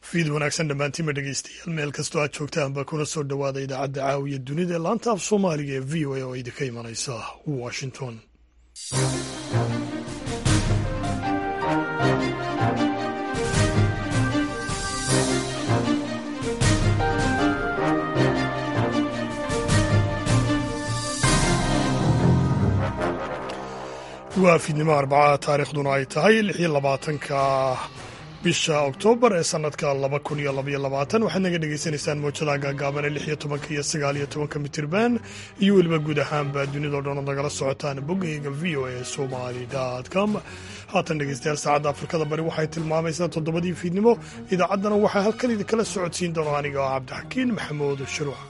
fiid wanaagsan dhammaantiinba dhegeystayaal meel kastoo aad joogtaanba kuna soo dhowaada idaacadda caawiya dunida ee laanta af soomaaliga ee v o a oo idinka imanaysa washington waa fiidnimo arbacada taariikhduna ay tahay lix iyo labaatanka bisha oktoobar ee sanadka laba kun iyo labaiyo labaatan waxaad naga dhagaysanaysaan mowjadaha gaagaaban ee lix iyo tobanka iyo sagaal iyo tobanka mitirban iyo weliba guud ahaanba dunidao dhan ood nagala socotaan boggayga v o a somali com haatan dhegeystayaal saacadda afrikada bari waxay tilmaamaysaa toddobadii fiidnimo idaacaddana waxaa halkan idinkala socodsiin doona aniga oo cabdixakiin maxamuud shuruuc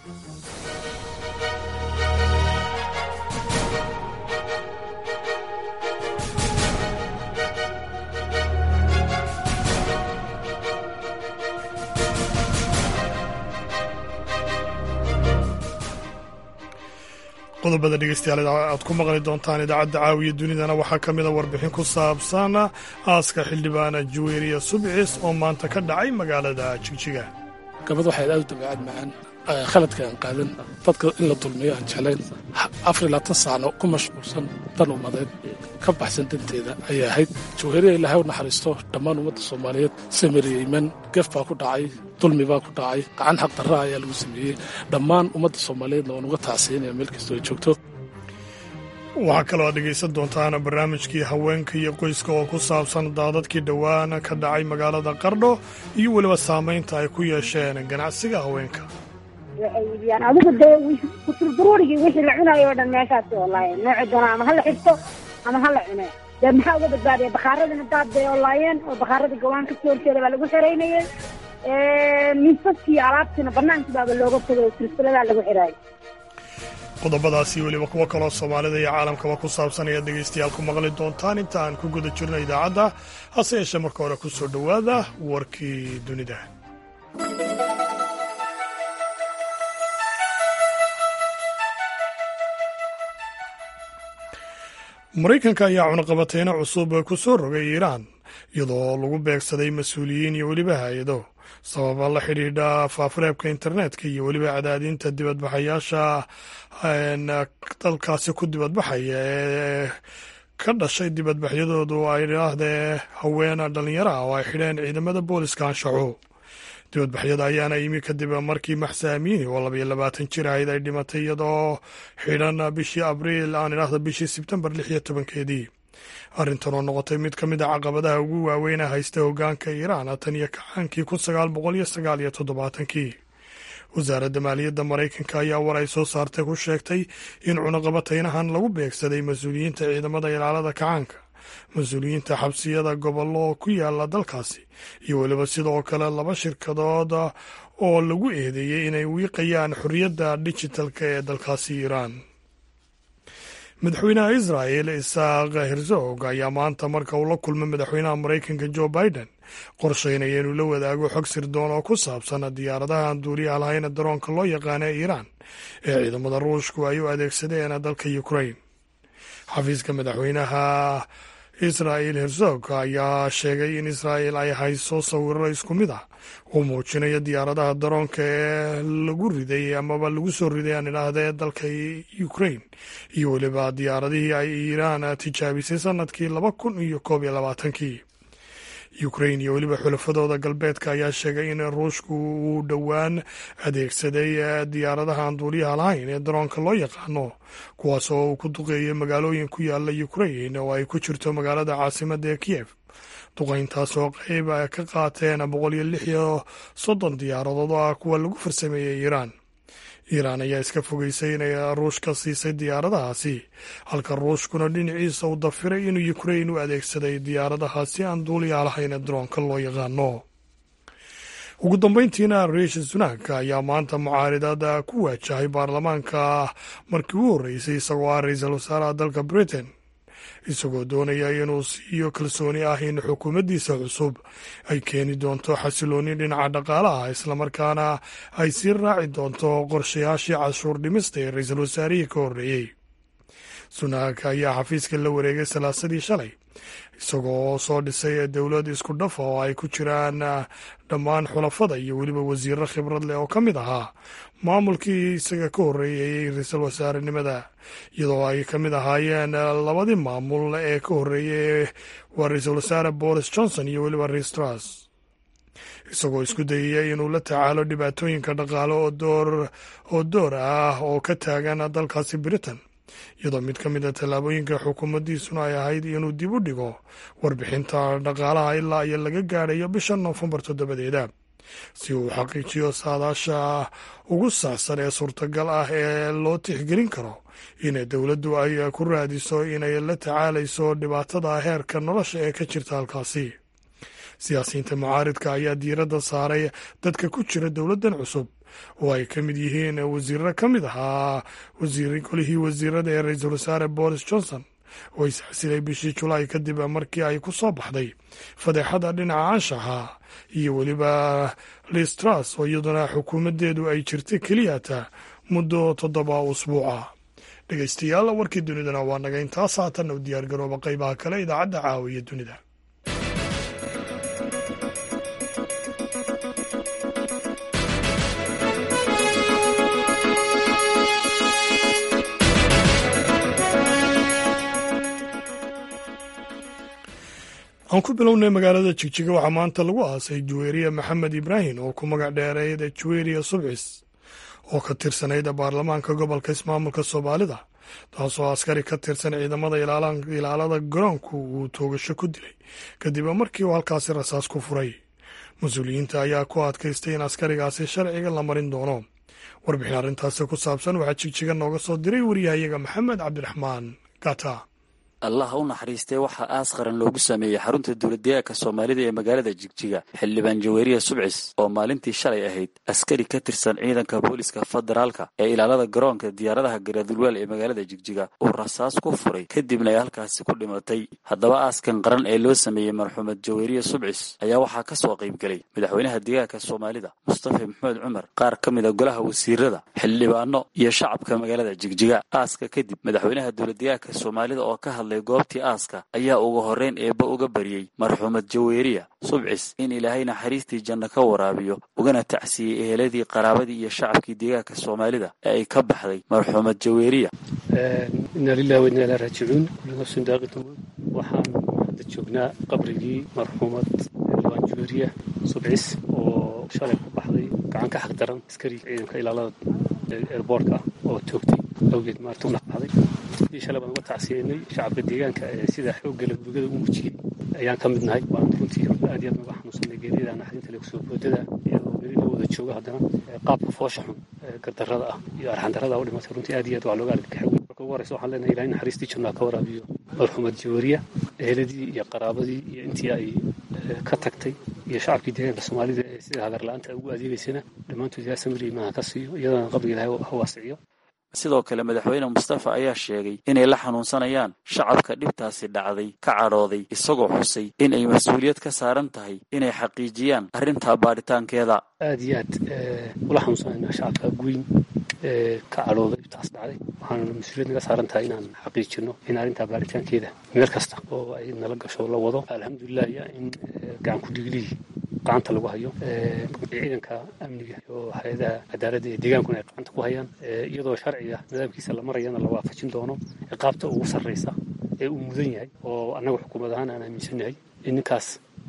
qodobada dhegeystayaal aad ku maqli doontaan idaacadda caawiya dunidana waxaa ka mida warbixin ku saabsan aaska xildhibaana juweriya subcis oo maanta ka dhacay magaalada jigjiga gabad waxay aad u dabeecad macaan khaladka aan qaadan dadka in la dulmiyo aan jeclayn afar iyo labaatan saano ku mashquulsan dan ummadeed ka baxsan danteeda ayay ahayd jawheriya ilaahay u naxariisto dhammaan ummadda soomaaliyeed samiriya iman gef baa ku dhacay dulmi baa ku dhacay gacan xaq darra ayaa lagu sameeyey dhammaan ummadda soomaaliyeedna waan uga tacsiinaya meel kastoo ay joogto waxaa kaloo aad dhegaysan doontaan barnaamijkii haweenka iyo qoyska oo ku saabsan daadadkii dhowaan ka dhacay magaalada qardho iyo weliba saamaynta ay ku yeesheen ganacsiga haweenka waxay iibiyaan adigu dee kuturduruurigii wixii la cunayo o dhan meeshaasi olaayeen nooci doona ama hala xirto ama hala cune dee maxaa uga badbaadaya bakhaaradina daad bay olaayeen oo bakhaaradii gawaan ka soo horjeeda baa lagu xiraynayay miisaskii alaabtiina bannaankii baaba looga fogay oo silsiladaa lagu xiraayo qodobadaasi weliba kuwo kaloo soomaalida iyo caalamkaba ku saabsan ayaad dhegaystayaal ku maqli doontaan inta aan ku guda jirno idaacadda hase yeeshee marka hore ku soo dhowaada warkii dunida maraykanka ayaa cunaqabateyno cusub ku soo rogay iiraan iyadoo lagu beegsaday mas-uuliyiin iyo weliba hay-ado sababa la xidhiidha faafureebka internetka iyo weliba cadaadinta dibadbaxayaasha dalkaasi ku dibadbaxaya ee ka dhashay dibadbaxyadoodu ay dhaahdee haween dhalinyaro ah oo ay xidheen ciidamada booliska anshaxo dibadbaxyada ayaana yimi kadib markii maxsaamiini oo labaiyo labaatan jir ahayd ay dhimatay iyadoo xidhan bishii abriil aan idhaahda bishii sebtembar lix iyo tobankeedii arrintan oo noqotay mid ka mid a caqabadaha ugu waaweyn haysta hoggaanka iiraan tan iyo kacaankii kun sagaal boqol iyo sagaal iyo toddobaatankii wasaaradda maaliyadda maraykanka ayaa war ay soo saartay ku sheegtay in cunaqabataynahan lagu beegsaday mas-uuliyiinta ciidamada ilaalada kacaanka mas-uuliyiinta xabsiyada gobollo ku yaala dalkaasi iyo weliba sidoo kale laba shirkadood oo lagu eedeeyey inay wiiqayaan xorriyadda dijitalka ee dalkaasi iiraan madaxweynaha israa'el isaaq herzog ayaa maanta marka uu la kulmay madaxweynaha maraykanka jo biden qorshaynaya inuu la wadaago xog sirdoon oo ku saabsan diyaaradaha aan duuliyaha lahayn daroonka loo yaqaana ee iiraan ee ciidamada ruushku ay u adeegsadeen dalka ukrain xafiiska madaxweynaha israa'el herzog ayaa sheegay in israa'el ay hayso sawiro isku mid ah oo muujinaya diyaaradaha daroonka ee lagu riday amaba lagu soo riday aan idhaahdee dalka ukrain iyo weliba diyaaradihii ay iiraan tijaabisay sanadkii laba kun iyo koob iyo labaatankii ukrain iyo weliba xulafadooda galbeedka ayaa sheegay in ruushku uu dhowaan adeegsaday diyaaradaha aan duuliyaha lahayn ee daroonka loo yaqaano kuwaas oo uu ku duqeeyay magaalooyin ku yaala ukrain oo ay ku jirto magaalada caasimadda ee kiyef duqayntaas oo qayb ka qaateen boqol iyo lix iyo soddon diyaaradood oo ah kuwa lagu farsameeyey iiraan iiraan ayaa iska fogeysay inay ruushka siisay diyaaradahaasi halka ruushkuna dhinaciisa uu dafiray inuu ukrain u adeegsaday diyaaradahaasi aan duuliyaa lahayn ee daroonka loo yaqaano ugu dambeyntiina riishi sunak ayaa maanta mucaaridada ku waajahay baarlamaanka markii u horreysay isagoo ah ra-iisul wasaaraha dalka britain isagoo doonaya inuu siiyo kalsooni ah in xukuumaddiisa cusub ay keeni doonto xasilooni dhinaca dhaqaalaha islamarkaana ay sii raaci doonto qorshayaashii cashuur dhimista ee ra-iisul wasaarihii ka horreeyey sunak ayaa xafiiska la wareegay salaasadii shalay isagoo soo dhisay dowlad isku dhafa oo ay ku jiraan dhammaan xulafada iyo weliba wasiiro khibrad leh oo ka mid ahaa maamulkii isaga ka horreeyey ra-iisul wasaarenimada iyadoo ay ka mid ahaayeen labadii maamul ee ka horreeyey waa ra-iisul wasaare boris johnson iyo weliba ristras isagoo isku dayaya inuu la tacaalo dhibaatooyinka dhaqaale oo door ah oo ka taagan dalkaasi britain iyadoo mid ka mid a tallaabooyinka xukuumaddiisuna ay ahayd inuu dib u dhigo warbixinta dhaqaalaha ilaa iyo laga gaadhayo bisha noofembar toddobadeeda si uu xaqiijiyo saadaasha ugu saacsan ee suurtagal ah ee loo tixgelin karo in dowladdu ay ku raadiso inay la tacaalayso dhibaatada heerka nolosha ee ka jirta halkaasi siyaasiyiinta mucaaridka ayaa diiradda saaray dadka ku jira dowladdan cusub oo ay ka mid yihiin wasiirro ka mid ahaa golihii wasiirada ee ra-iisul wasaare boris johnson oo isxasilay bishii julaay kadib markii ay ku soo baxday fadeexada dhinaca anshaxa iyo weliba listras oo iyaduna xukuumaddeedu ay jirtay keliyata muddo toddoba usbuuca dhegeystayaal warkii dunidana waa naga intaas haatanna u diyaargarooba qaybaha kale idaacadda caawiya dunida aan ku bilownay magaalada jigjiga waxaa maanta lagu aasay juweeriya maxamed ibraahim oo ku magac dheereeyda juweeriya subcis oo ka tirsanayd baarlamaanka gobolka ismaamulka soomaalida taasoo askari ka tirsan ciidamada ilaalada garoonku uu toogasho ku dilay kadib markii uu halkaasi rasaas ku furay mas-uuliyiinta ayaa ku adkaystay in askarigaasi sharciga la marin doono warbixin arrintaasi ku saabsan waxaa jigjiga nooga soo diray wariyahayaga maxamed cabdiraxmaan gata allah u naxariistay waxaa aas qaran loogu sameeyey xarunta dowladdeegaanka soomaalida ee magaalada jigjiga xildhibaan jaweeriya subcis oo maalintii shalay ahayd askari ka tirsan ciidanka booliska federaalka ee ilaalada garoonka diyaaradaha garadulweel ee magaalada jigjiga uu rasaas ku furay kadibna ay halkaasi ku dhimatay haddaba aaskan qaran ee loo sameeyey marxuumad jaweeriya subcis ayaa waxaa ka soo qaybgelay madaxweynaha deegaanka soomaalida mustafa maxamed cumar qaar ka mida golaha wasiirada xildhibaano iyo shacabka magaalada jigjiga aaska kadib madaxweynaha dowladdeegaanka soomaalida oo ka hadlay goobtii aaska ayaa ugu horreyn eebba uga baryey marxuumad jaweeriya subcis in ilaahay naxariistii janno ka waraabiyo ugana tacsiyey eheladii qaraabadii iyo shacabkii deegaanka soomaalida ee ay ka baxday marxuumad jaweeriya inna lilahi wainna ilaa raajicuun kullu nafsin daaqitun waxaan hadda joognaa qabrigii marxuumad xildhibaan jaweeriya subcis oo shalay ku baxday gacan ka xaq daran askari ciidanka ilaalada eerboorka ah oo toogtay awgeed maarta u naqbaxday sidii shalay baan uga tacsiyeynay shacabka deegaanka ee sida xooggala gurigada u muujiyey ayaan ka mid nahay waan runtii aad iyo aad naga xanuunsanay geerida naxdinta leg soo boodada iyadoo weli la wada joogo haddana qaabka foosha xun gardarrada ah iyo arxandarrada u dhimatay runtii aad iyo aad waa looga argagaxay marka ugu horeysa waxaan leenahay ilahay naxariistii jannaa ka waraabiyo marxuumad jaweeriya eheladii iyo qaraabadii iyo intii ay ka tagtay iyo shacabkii deegaanka soomaalida ee sida hagarla-aanta ugu adeegaysana dhammaantood ilaa samir imaanha ka siiyo iyadana qabriga ilahay ha waasiciyo sidoo kale madaxweyne mustafa ayaa sheegay inay la xanuunsanayaan shacabka dhibtaasi dhacday ka cadhooday isagoo xusay in ay mas-uuliyad ka saaran tahay inay xaqiijiyaan arrintaa baaritaankeeda aad iyo aad ula xanuunsanaynaa shacabka guyn ka cadhooday dhibtaas dhacday waxaana mas-uuliyad naga saaran tahay inaan xaqiijino in arrintaa baaritaankeeda meel kasta oo ay nala gasho la wado alxamdulilah iyo in gacan ku dhiglihii gacanta lagu hayo ciidanka amniga iyo hay-adaha cadaaladda ee deegaankuna ay gacanta ku hayaan iyadoo sharciga nidaamkiisa la marayana la waafajin doono ciqaabta ugu sarraysa ee uu mudan yahay oo annaga xukuumad ahaan aan aaminsannahay in ninkaas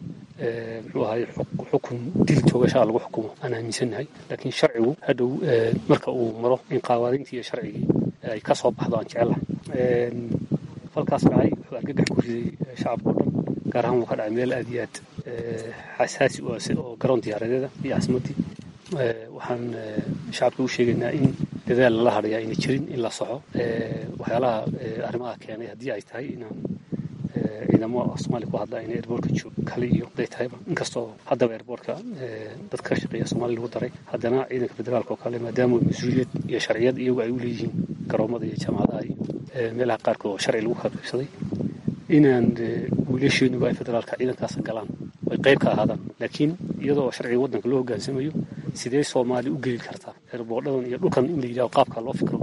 muxuu ahay xukun dil toogashaa lagu xukumo aan aaminsannahay laakiin sharcigu hadhow marka uu maro in qawaaniintii iyo sharcigii ay ka soo baxdo aan jecelahay falkaas dhacay wuxuu argagax ku riday shacabka o dhan gaar ahaan wuu ka dhacay meel aad iyo aad xasaasi oo garoon diyaaradeeda iyo casmadii waxaan shacabka u sheegaynaa in dadaal lala hadhayaa ayna jirin in la soxo waxyaalaha arrimaha keenay haddii ay tahay inaan ciidamo soomaaliya ku hadla ayna airboortka joog kale iyo haday tahayba inkastoo haddaba airboortka dad ka shaqeeya soomaaliya lagu daray haddana ciidanka federaalka oo kale maadaama mas-uuliyad iyo sharciyad iyagu ay u leeyihiin garoomada iyo jaamacadaha iyo meelaha qaarkood oo sharci lagu kala qaybsaday inaan wiilasheenuba ay federaalka ciidankaas galaan ay qayb ka ahaadaan laakiin iyadoo sharciga waddanka loo hogaansamayo sidee soomaali u geli kartaa erboodhadan iyo dhulkan in la yidhahdo qaabka loo fikro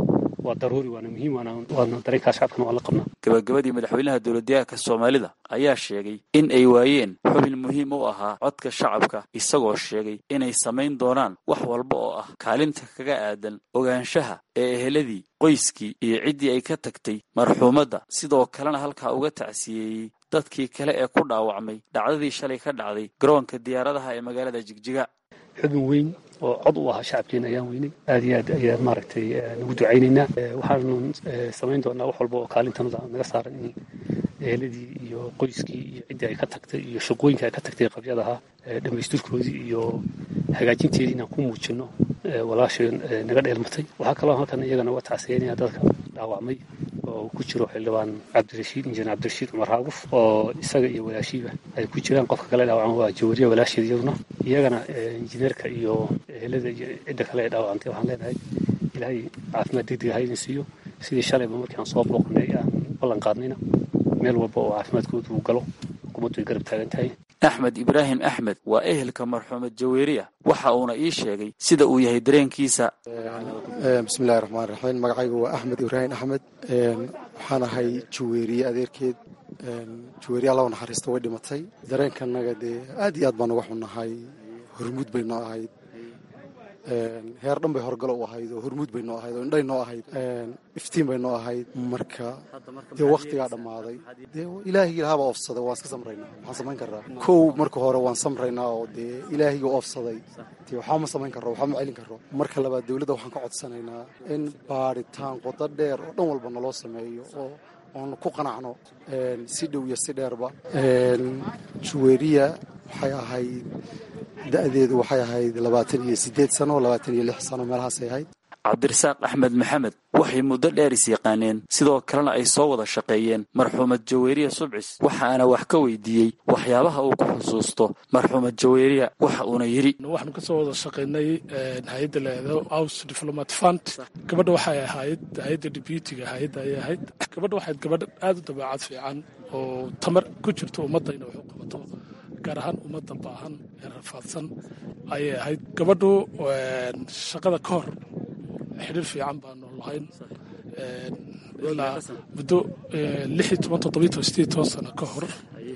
waa daruuri waana muhiim waana dareenkaa shacabkana waa la qabnaa gabagabadii madaxweynaha dowladdeegaanka soomaalida ayaa sheegay in ay waayeen xubin muhiim u ahaa codka shacabka isagoo sheegay inay samayn doonaan wax walba oo ah kaalinta kaga aadan ogaanshaha ee eheladii qoyskii iyo ciddii ay ka tagtay marxuumadda sidoo kalena halkaa uga tacsiyeeyey dadkii kale ee ku dhaawacmay dhacdadii shalay ka dhacday garoonka diyaaradaha ee magaalada jigjiga xubin weyn oo cod u ahaa shacabkeena ayaan weynay aad iyo aad ayaan maaragtay nagu ducaynaynaa waxaanu samayn doonaa wax walba oo kaalintanada naga saaran in eheladii iyo qoyskii iyo ciddii ay ka tagtay iyo shaqooyinka ay ka tagtay qabyadaha dhammaystirkoodii iyo hagaajinteedii inaan ku muujino walaasheen naga dheelmatay waxaa kaloo halkan iyagana uga tacsiyeynaya dadka dhaawacmay oo ku jiro xildhibaan cabdirashiid injineer cabdirashiid cumar haaguf oo isaga iyo walaashiiba ay ku jiraan qofka kale dhaawacan waa jawariya walaasheed iyaduna iyagana injineerka iyo ehelada iyo cidda kale ee dhaawacantay waxaan leenahay ilaahay caafimaad degdeg ha idin siiyo sidii shalayba markii aan soo booqnay aan ballan qaadnayna meel walba oo caafimaadkooda uu galo xukuumaddu ay garab taagan tahay axmed ibraahim axmed waa ehelka marxuumad jaweeriya waxa uuna ii sheegay sida uu yahay dareenkiisa bismillahi raxmaan raxiim magacaygu waa axmed ibraahim axmed waxaan ahay jaweeriye adeerkeed jaweeriye alla u naxariista way dhimatay dareenkanaga dee aad iyo aad baan uga xunnahay hormuud bay noo ahayd heer dhan bay horgalo u ahayd oo hormuud bay noo ahayd oo indhay noo ahayd iftiin bay noo ahayd marka dee wakhtigaa dhammaaday dee ilaahigii lahaabaa oofsaday waan iska samraynaa waxaan samayn karraa kow marka hore waan samraynaa oo dee ilaahigii oofsaday dee waxba ma samayn karro waxba ma celin karro marka labaad dowladda waxaan ka codsanaynaa in baadhitaan qodo dheer oo dhan walba naloo sameeyo oo oon ku qanacno si dhow iyo si dheerba juweeriya waxay ahayd da-deedu waxay ahayd labaatan iyo siddeed sano labaatan iyo lix sano meelahaasay ahayd cabdirasaaq axmed maxamed waxay muddo dheer is yaqaaneen sidoo kalena ay soo wada shaqeeyeen marxuumad jaweeriya subcis waxaana wax ka weydiiyey waxyaabaha uu ku xusuusto marxuumad jaweeriya waxa uuna yidhi waxaanu ka soo wada shaqaynay hay-adda laado house diplomat fund gabadha waxay ahayd hay-adda deputiga hay-adda ayay ahayd gabadha waxayd gabadh aada u dabeecad fiican oo tamar ku jirto ummadda inay wax u qabato gaar ahaan ummadda baahan ee rafaadsan ayay ahayd gabadhu shaqada ka hor xidhiir fiican baanu lahayn ilaa muddo lix iyo toban toddobiyo toban sideed toban sano ka hor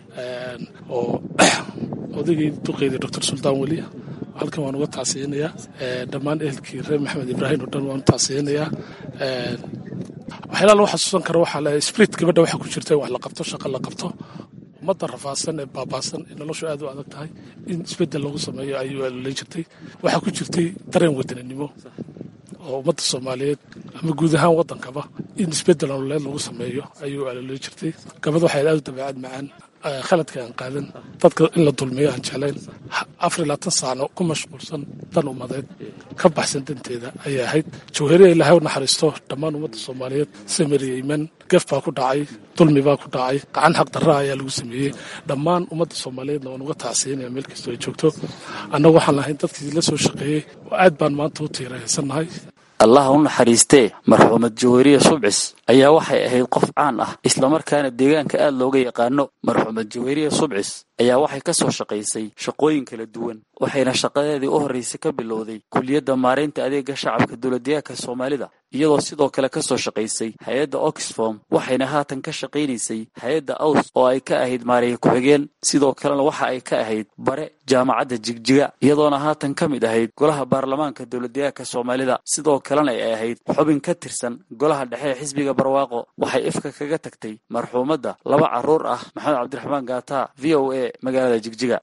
oo odaygii duqeydii doctor suldaan weli halkan waan uga tacsiyinayaa dhammaan ehelkii reer maxamed ibraahim oo dhan waan u tacsiyinayaa waxyaalaha lagu xasuusan karo waxaa leeyahay spirit gabadha waxaa ku jirta in wax la qabto shaqa la qabto ummadda rafaadsan ee baabaasan ee noloshu aad u adag tahay in isbeddel lagu sameeyo ayuu alolan jirtay waxaa ku jirtay dareen wadaninimo oo ummadda soomaaliyeed ama guud ahaan waddankaba in isbeddel nololeed lagu sameeyo ayuu alolan jirtay gabadh waxay aad u dabeecad macaan khaladka aan qaadan dadka in la dulmiyo aan jeclayn afar iyo labaatan saano ku mashquulsan dan ummadeed ka baxsan danteeda ayay ahayd jawhariya ilaahay u naxariisto dhammaan ummadda soomaaliyeed samiriya iman gef baa ku dhacay dulmi baa ku dhacay gacan xaq darra ayaa lagu sameeyey dhammaan ummadda soomaaliyeedna waan uga tacsiinaya meel kastoo ay joogto annagu waxaan lahayn dadkii la soo shaqeeyey oo aad baan maanta u tiiraysannahay allah u naxariistee marxuumad jaweeriya subcis ayaa waxay ahayd qof caan ah islamarkaana deegaanka aad looga yaqaano marxuumad jaweeriya subcis ayaa waxay ka soo shaqaysay shaqooyin kala duwan waxayna shaqadeedii u horraysay ka bilowday kuliyadda maaraynta adeega shacabka dowladdeegaanka soomaalida iyadoo sidoo kale ka soo shaqaysay hay-adda oxfom waxayna haatan ka shaqaynaysay hay-adda aws oo ay ka ahayd maareeye ku-xigeen sidoo kalena waxa ay ka ahayd bare jaamacadda jigjiga iyadoona haatan ka mid ahayd golaha baarlamaanka dowladdeegaanka soomaalida sidoo kalena ay ahayd xubin ka tirsan golaha dhexe ee xisbiga barwaaqo waxay ifka kaga tagtay marxuumadda laba carruur ah maxamed cabdiraxmaan gaata v o a magaalada jigjiga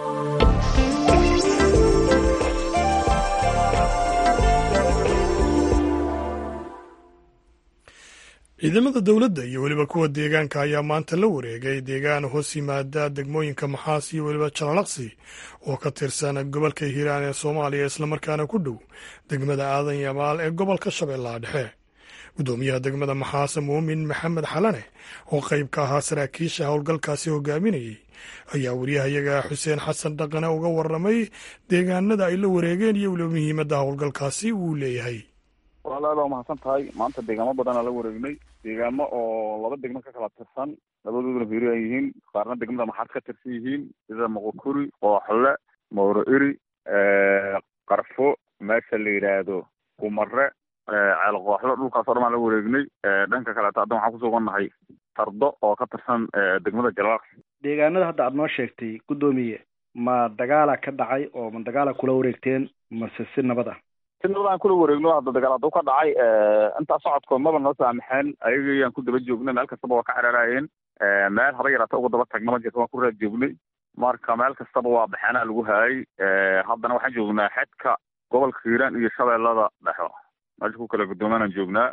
ciidamada dowladda iyo weliba kuwa deegaanka ayaa maanta la wareegay deegaan hoos yimaada degmooyinka maxaas iyo weliba jalalaqsi oo ka tirsan gobolka hiiraan ee soomaaliya islamarkaana ku dhow degmada aadan yamaal ee gobolka shabeellaha dhexe guddoomiyaha degmada maxaas muumin maxamed xalane oo qayb ka ahaa saraakiisha howlgalkaasi hogaaminayay ayaa wariyahayaga xuseen xasan dhaqane uga warramay deegaanada ay la wareegeen iyo weliba muhiimadda howlgalkaasi uu leeyahay walaal aad waa mahadsan tahay maanta deegaamo badanaa la wareegnay deegaamo oo laba degmo ka kala tirsan labadooduna hiiri ay yihiin qaarna degmada maxaad ka tirsan yihiin sida moqokuri qooxle mawro iri qarfo meesha la yidhaahdo kumare ceel qooxdo dhulkaasoo dhan baan la wareegnay dhanka kaleeto haddan waxaan kusugannahay tardo oo ka tirsan degmada jalwaaq deegaanada hadda aada noo sheegtay guddoomiye ma dagaala ka dhacay oo ma dagaala kula wareegteen mase si nabad ah si nabad aan kula wareegno hadda dagaal hadduu ka dhacay intaa socodkood maba noo saamaxeen ayagayaan ku daba joognay meel kastaba waa ka xeraaraayeen meel haba yaraata uga daba tagna ma jirto waan ku raad joognay marka meel kastaba waa baxeenaa lagu haayay haddana waxaan joognaa xedka gobolka hiiraan iyo shabeellada dhexo meesha ku kala guddoomaanaan joognaa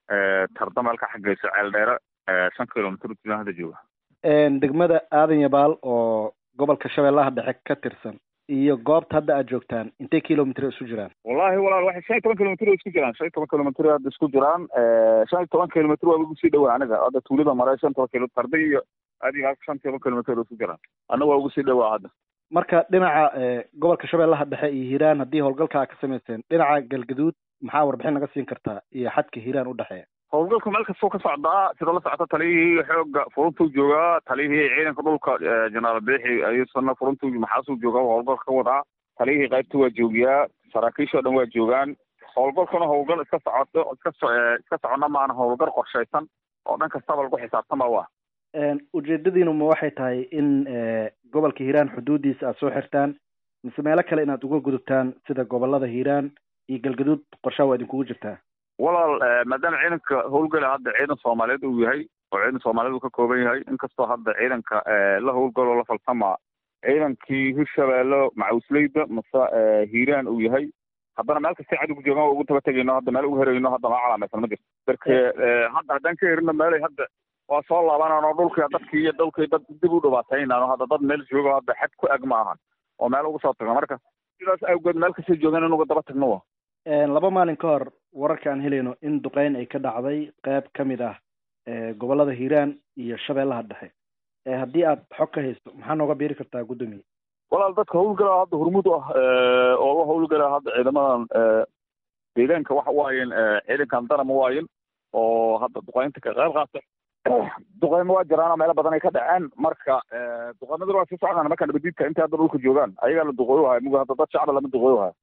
tarda meel ka xagayso ceel dheere shan kilomitr ujiaan hadda jooga degmada aadan yabaal oo gobolka shabeellaha dhexe ka tirsan iyo goobta hadda aad joogtaan intay kilomitr isu jiraan wallahi walaal waxay shan iyo toban kilomitr isku jiraan shan iyo toban kilomitr hadda isku jiraan shan iyo toban kilomitr waa ugu sii dhowaa aniga hadda tuulada mare shan toban kilo tarda iyo adiga shan iyo toban kilomitr isku jiraan annaga waa ugu sii dhowaa hadda marka dhinaca gobolka shabeellaha dhexe iyo hiiraan haddii howlgalka ka samayseen dhinaca galgaduud maxaa warbixin naga siin kartaa iyo xadka hiiraan u dhexeeya howlgalku meel kastoo ka socdaa sida la socota taliyihii xooga furuntuu joogaa taliyihii ciidanka dhulka jenaraal beexi ayuusana furuntuu maxaasuu joogaa howlgalka ka wadaa taliyihii qaybta waa joogiyaa saraakiishoo dhan waa joogaan howlgalkuna howlgal iska socoto iska iska socona maana howlgal qorshaysan oo dhan kastaba lagu xisaabtama waa ujeedadiinu ma waxay tahay in gobolka hiiraan xuduudiisa aad soo xirtaan mise meelo kale inaad uga gudubtaan sida gobolada hiiraan iyo galgaduud qorshaha waa idinkugu jirtaa walaal maadaama ciidanka howlgala hadda ciidan soomaaliyeed uu yahay oo ciidan soomaaliyeed uu ka kooban yahay inkastoo hadda ciidanka la howlgaloo la falsama ciidankii hirshabeelle macawisleyda mase hiiraan uu yahay haddana meel kastay cadowgu joogaan waa ugu daba tegayno hadda meel ugu herayno hadda maa calaamaysan ma jirto darke hadda haddaan ka herino meelay hadda waa soo laabanano dhulkii dadkii iyo dhulkii dad dib u dhibaataynano hadda dad meel joogo hadda xad ku eg ma ahan oo meel ugu soo tagno marka sidaas awgeed meel kastay joogaan in uga daba tagno wa laba maalin ka hor wararka aan helayno in duqeyn ay ka dhacday qeyb ka mid ah gobolada hiiraan iyo shabeellaha dhexe haddii aad xog ka haysto maxaa nooga biiri kartaa guddoomiye walaal dadka howlgalaa hadda hormuud u ah oo la howlgalaa hadda ciidamadan deegaanka waxa waayen ciidankan darama waayen oo hadda duqeynta ka qayb qaata duqeymo waa jiraan meelo badan ay ka dhaceen marka duqeymada waa sii socdaan marka nabadiidka intay hadda dhulka joogaan ayagaa la duqooyo haya muga hadda dad shacba lama duqooyo haya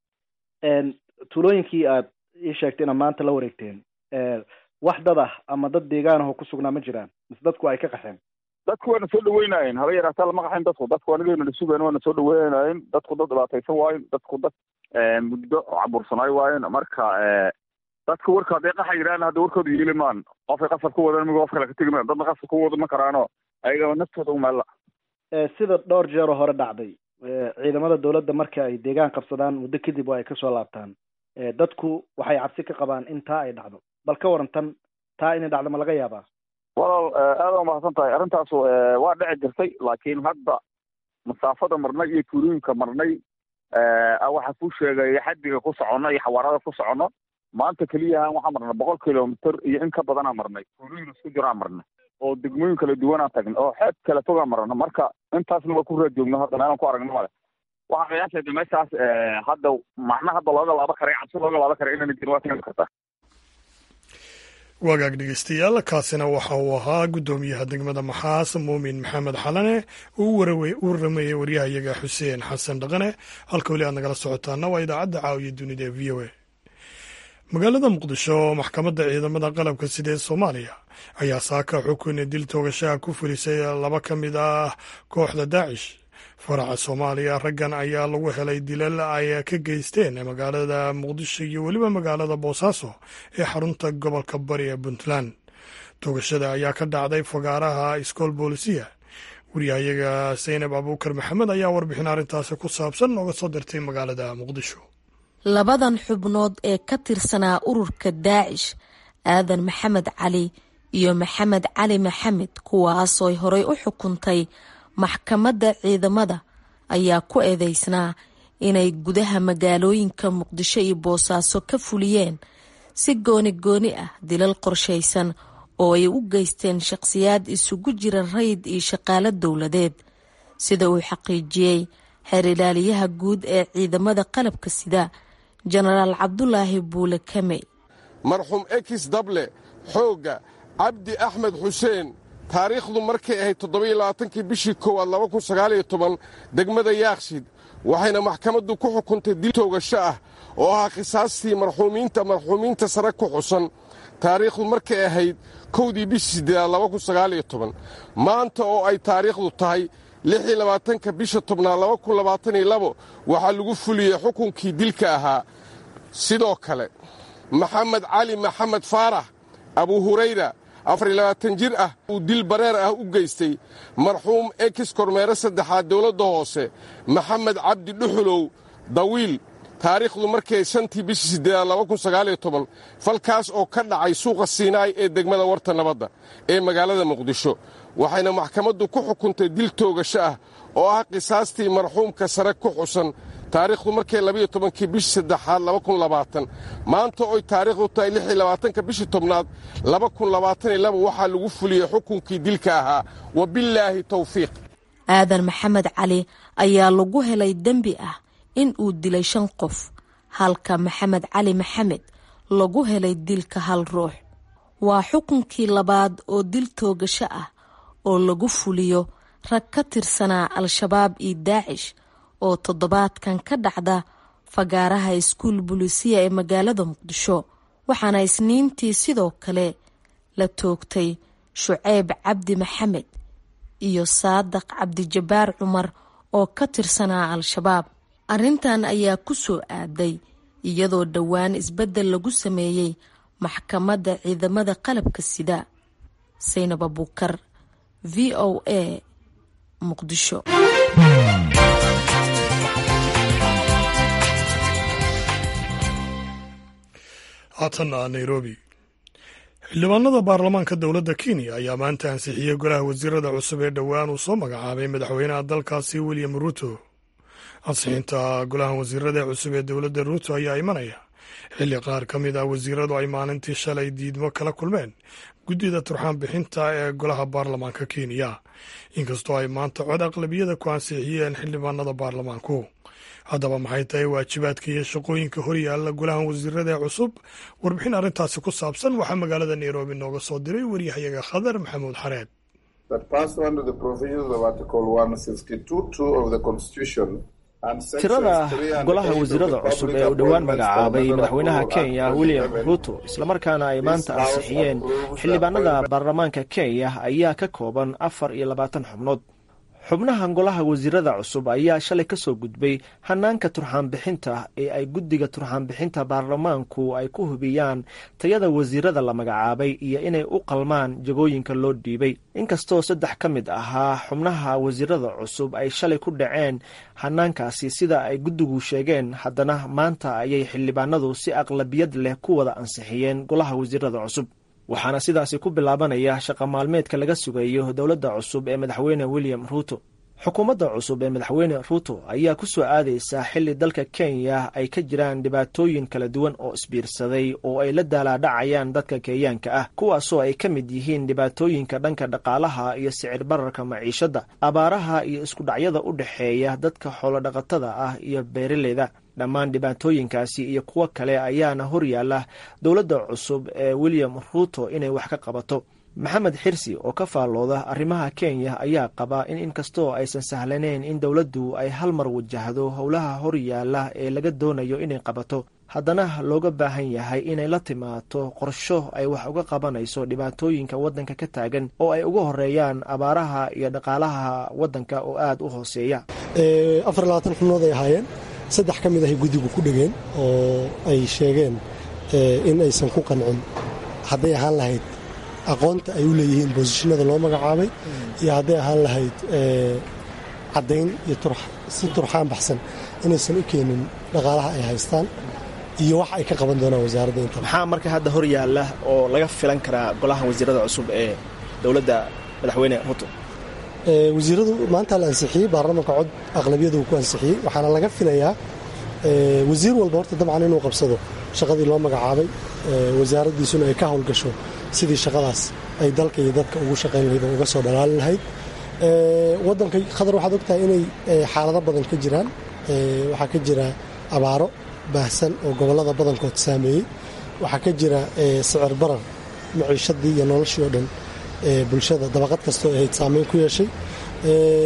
tuulooyinkii aad ii sheegtay inaad maanta la wareegteen wax dad ah ama dad deegaan ahoo ku sugnaa ma jiraan mise dadku ay ka qaxeen dadku waana soo dhaweynaayeen haba yaraataa lama qaxayn dadku dadku anigayna la sugayn waana soo dhaweynaayeen dadku dad dhibaataysan waayen dadku dad muddo cabursanaay waayen marka dadka warka hadday qaxa yidhahan hadda warkooda yeeli maan qofkay qasab ku wadan migo qof kale ka tegi maan dadna qasab ku wada ma karaano ayagaba naftooda u meella sida dhowr jeeroo hore dhacday ciidamada dawladda marka ay deegaan qabsadaan muddo kadib waa ay kasoo laabtaan dadku waxay cabsi ka qabaan in taa ay dhacdo bal ka waran tan taa inay dhacdo ma laga yaabaa walaal aada umahadsan tahay arrintaas waa dhici jirtay laakiin hadda masaafada marnay iyo tuulooyinka marnay waxaa kuu sheegay xaddiga ku soconno iyo xawaarada ku soconno maanta keliyahan waxaa marnay boqol kilomitr iyo in ka badanaa marnay tuulooyin isku jiraa marnay oo degmooyin kala duwanaa tagnay oo xeeb kala fogaa marno marka intaasna waa ku raad joogno hadda meelaan ku aragno male waxaa qiyaasayda meeshaas hadda macna hadda looga laaba karay cabsi looga laaba karay inayna jirin waa keeni kartaa wagaag dhegeystayaal kaasina waxa uu ahaa guddoomiyaha degmada maxaas muumin maxamed xalane uu u waramayey waryahayaga xuseen xasan dhaqane halka weli aad nagala socotaana waa idaacadda caawiya dunida ee v o a magaalada muqdisho maxkamadda ciidamada qalabka sida ee soomaaliya ayaa saaka xukun dil toogashaha ku fulisay laba ka mid ah kooxda daacish faraca soomaaliya raggan ayaa lagu helay dilal ay ka geysteen magaalada muqdisho iyo weliba magaalada boosaaso ee xarunta gobolka bari ee puntland toogashada ayaa ka dhacday fagaaraha iskool boolisiya wariyahayaga saynab abuukar maxamed ayaa warbixin arrintaasi ku saabsan nooga soo dirtay magaalada muqdisho labadan xubnood ee ka tirsanaa ururka daacish aadan maxamed cali iyo maxamed cali maxamed kuwaasooy horey u xukuntay maxkamadda ciidamada ayaa ku eedeysnaa inay gudaha magaalooyinka muqdisho iyo boosaaso ka fuliyeen si gooni gooni ah dilal qorshaysan oo ay u geysteen shaqhsiyaad isugu jira rayid iyo shaqaalo dowladeed sida uu xaqiijiyey xeer ilaaliyaha guud ee ciidamada qalabka sida jenaraal cabdulaahi buule kamey marxuum ekis dable xoogga cabdi axmed xuseen taariikhdu markay ahayd toddobaiyo labaatankii bishii koowaad laba kun sagaaliyo toban degmada yaakshid waxayna maxkamaddu ku xukuntay dil toogasho ah oo ahaa khisaastii marxuumiinta marxuumiinta sare ku xusan taariikhdu markay ahayd kowdii bishii siddeedaad laba kun sagaaliyo toban maanta oo ay taariikhdu tahay lixii labaatanka bisha tobnaad laba kun labaataniyo labo waxaa lagu fuliyey xukunkii dilka ahaa sidoo kale maxamed cali maxamed faarax abu hurayra afar iyo labaatan jir ah uu dil bareer ah u geystay marxuum ekis kormeere saddexaad dowladda hoose maxamed cabdi dhuxulow dawiil taariikhdu markay shantii bishii siddeedaad laba kun sagaaliyo toban falkaas oo ka dhacay suuqa siinaay ee degmada warta nabadda ee magaalada muqdisho waxayna maxkamaddu ku xukuntay dil toogasho ah oo ah qisaastii marxuumka sare ku xusan taariikhdu markay labayo tobankii bishii saddexaad laba kun labaatan maanta oy taariikhdu tahay lix iyo labaatanka bishii tobnaad laba kun labaataniyo laba waxaa lagu fuliyey xukunkii dilka ahaa wabillaahi towfiiq aadan maxamed cali ayaa lagu helay dembi ah in uu dilay shan qof halka maxamed cali maxamed lagu helay dilka hal ruux waa xukunkii labaad oo dil toogasho ah oo lagu fuliyo rag ka tirsanaa al-shabaab iyo daacish oo toddobaadkan ka dhacda fagaaraha iskuul bulisiya ee magaalada muqdisho waxaana isniintii sidoo kale la toogtay shuceyb cabdi maxamed iyo saadaq cabdijabaar cumar oo ka tirsanaa al-shabaab arrintan ayaa ku soo aaday iyadoo dhowaan isbeddel lagu sameeyey maxkamadda ciidamada qalabka sida saynab abuukar v o a muqdisho haatanna nairobi xildhibaanada baarlamaanka dowladda kenya ayaa maanta ansixiyey golaha wasiirada cusub ee dhowaan uu soo magacaabay madaxweynaha dalkaasi william ruto ansixinta golaha wasiirada cusub ee dowladda ruto ayaa imanaya xilli qaar ka mid ah wasiiradu ay maalintii shalay diidmo kala kulmeen guddida turxaan bixinta ee golaha baarlamaanka kenya inkastoo ay maanta cod aqlabiyada ku ansixiyeen xildhibaanada baarlamaanku haddaba maxay tahay waajibaadka iyo shaqooyinka horyaalla golahan wasiirada ee cusub warbixin arrintaasi ku saabsan waxaa magaalada nairobi nooga soo diray waryahayaga khadar maxamuud xareed tirada golaha wasiirada cusub ee uu dhowaan magacaabay madaxweynaha kenya william ruto islamarkaana ay maanta ansixiyeen xildhibaanada baarlamaanka kenya ayaa ka kooban afar iyo labaatan xubnood xubnaha golaha wasiirada cusub ayaa shalay ka soo gudbay hanaanka turxaanbixinta ee ay guddiga turxaanbixinta baarlamaanku ay ku hubiyaan tayada wasiirada la magacaabay iyo inay u qalmaan jagooyinka loo dhiibay inkastoo saddex ka mid ahaa xubnaha wasiirada cusub ay shalay ku dhaceen hanaankaasi sida ay guddigu sheegeen haddana maanta ayay xildhibaanadu si aqlabiyad leh ku wada ansixiyeen golaha wasiirada cusub waxaana sidaasi ku bilaabanaya shaqa maalmeedka laga sugayo dowladda cusub ee madaxweyne william ruto xukuumadda cusub ee madaxweyne ruto ayaa ku soo aadaysa xilli dalka kenya ay ka jiraan dhibaatooyin kala duwan oo isbiirsaday oo ay la daalaadhacayaan dadka kenyaanka ah kuwaasoo ay ka mid yihiin dhibaatooyinka dhanka dhaqaalaha iyo sicir bararka maciishadda abaaraha iyo iskudhacyada u dhexeeya dadka xoolodhaqatada ah iyo beeraleyda dhammaan dhibaatooyinkaasi iyo kuwo kale ayaana horyaala dowladda cusub ee william ruto inay wax ka qabato maxamed xirsi oo ka faallooda arrimaha kenya ayaa qaba in inkastoo aysan sahlaneyn in dowladdu ay hal mar wajahdo howlaha horyaala ee laga doonayo inay qabato haddana looga baahan yahay inay la timaado qorsho ay wax uga qabanayso dhibaatooyinka waddanka ka taagan oo ay uga horeeyaan abaaraha iyo dhaqaalaha waddanka oo aada u hooseeya afar labaatan xubnood ay ahaayeen saddex ka mid ahay guddigu ku dhegeen oo ay sheegeen in aysan ku qancin hadday ahaan lahayd aqoonta ay u leeyihiin boosishinada loo magacaabay iyo hadday ahaan lahayd caddayn iyo si turxaan baxsan inaysan u keenin dhaqaalaha ay haystaan iyo wax ay ka qaban doonaan wasaaradda inta maxaa marka hadda hor yaalla oo laga filan karaa golaha wasiirada cusub ee dowladda madaxweyne ruto wasiiradu maanta la ansixiyey baarlamaanka cod aqlabiyadu ku ansixiyey waxaana laga filayaa wasiir walba horta dabcan inuu qabsado shaqadii loo magacaabay wasaaraddiisuna ay ka howlgasho sidii shaqadaas ay dalka iyo dadka ugu shaqayn lahayd oo uga soo dhalaali lahayd waddanka khadar waxaad ogtahay inay xaalado badan ka jiraan waxaa ka jira abaaro baahsan oo gobollada badankood saameeyey waxaa ka jira sicir barar maciishadii iyo noloshii oo dhan bulshada dabaqad kastoo ahayd saameyn ku yeeshay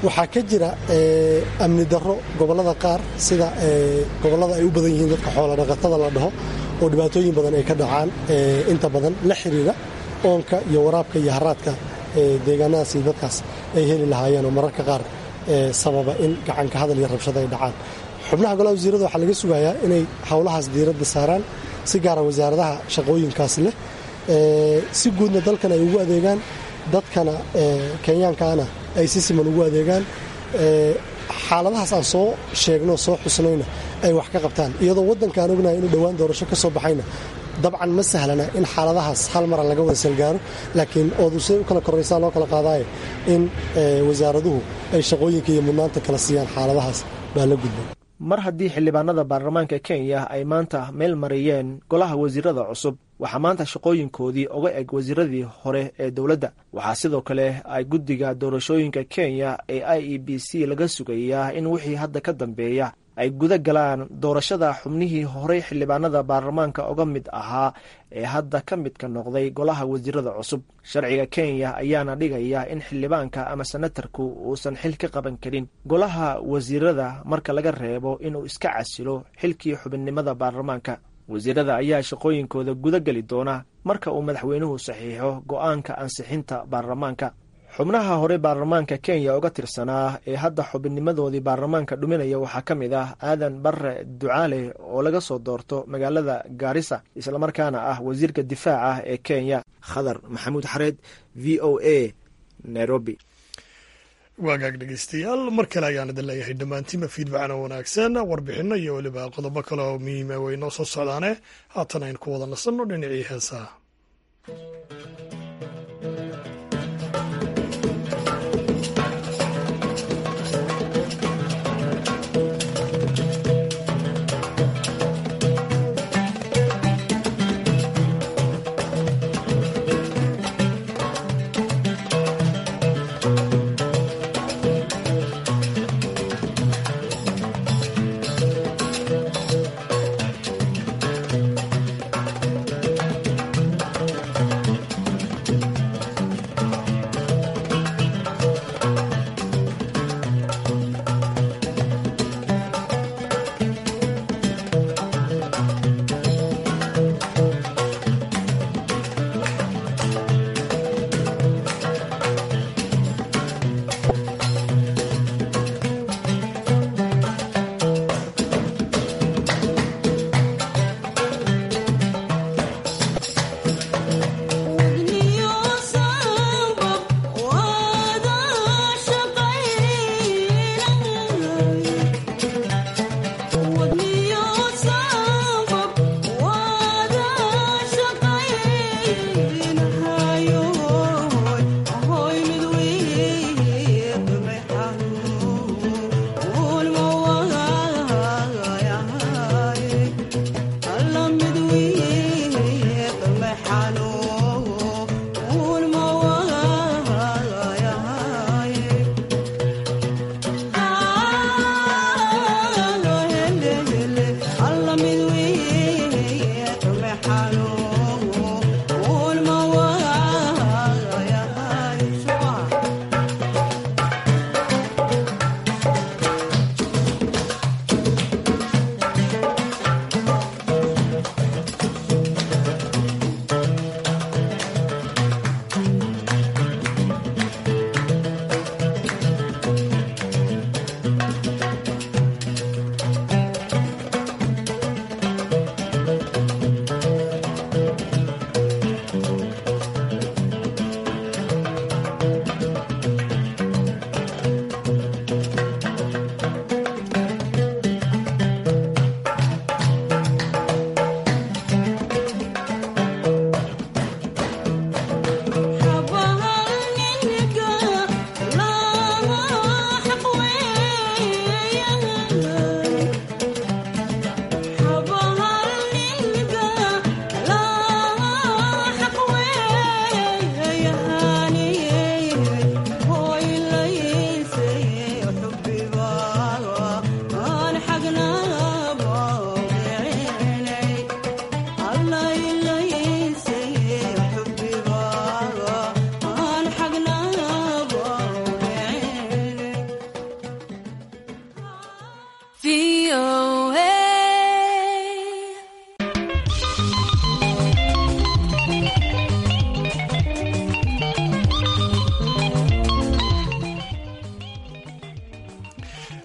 waxaa ka jira amni darro gobollada qaar sida gobollada ay u badan yihiin dadka xoola dhaqatada la dhaho oo dhibaatooyin badan ay ka dhacaan inta badan la xiriira oonka iyo waraabka iyo haraadka deegaanadaas iyo dadkaas ay heli lahaayeen oo mararka qaar sababa in gacanka hadal iyo rabshado ay dhacaan xubnaha golaha wasiirada waxaa laga sugayaa inay howlahaas diiradda saaraan si gaara wasaaradaha shaqooyinkaas leh si guudna dalkan ay ugu adeegaan dadkana kenyaankaana ay si siman ugu adeegaan xaaladahaas aan soo sheegno soo xusnayna ay wax ka qabtaan iyadoo waddankaan ognahay inuu dhowaan doorasho ka soo baxayna dabcan ma sahlana in xaaladahaas hal mara laga wada salgaaro laakiin oodu siday u kala koraysaa loo kala qaadaayo in wasaaraduhu ay shaqooyinka iyo mudnaanta kala siiyaan xaaladahaas baa la gudbay mar haddii xildhibaanada baarlamaanka kenya ay maanta meel mariyeen golaha wasiirada cusub waxaa maanta shaqooyinkoodii uga eg wasiiradii hore ee dowladda waxaa sidoo kale ay guddiga doorashooyinka kenya ee i e b c laga sugayaa in wixii hadda ka dambeeya ay guda galaan doorashada xubnihii horey xildhibaanada baarlamaanka uga mid ahaa ee hadda ka midka noqday golaha wasiirada cusub sharciga kenya ayaana dhigaya in xildhibaanka ama senatarku uusan xil ka qaban karin golaha wasiirada marka laga reebo inuu iska casilo xilkii xubinnimada baarlamaanka wasiirada ayaa shaqooyinkooda guda geli doona marka uu madaxweynuhu saxiixo go'aanka ansixinta baarlamaanka xubnaha hore baarlamaanka kenya uga tirsanaa ee hadda xubinnimadoodii baarlamaanka dhuminaya waxaa ka mid ah aadan barre ducaale oo laga soo doorto magaalada gaarisa islamarkaana ah wasiirka difaaca ee kenya khadar maxamuud xareed v o a nairobi waagaag dhegeystayaal mar kale ayaan idin leeyahay dhammaantiinba fiidbacana wanaagsan warbixinno iyo weliba qodobo kale oo muhiima way noo soo socdaane haatan aynu ku wada nasanno dhinacii heesaha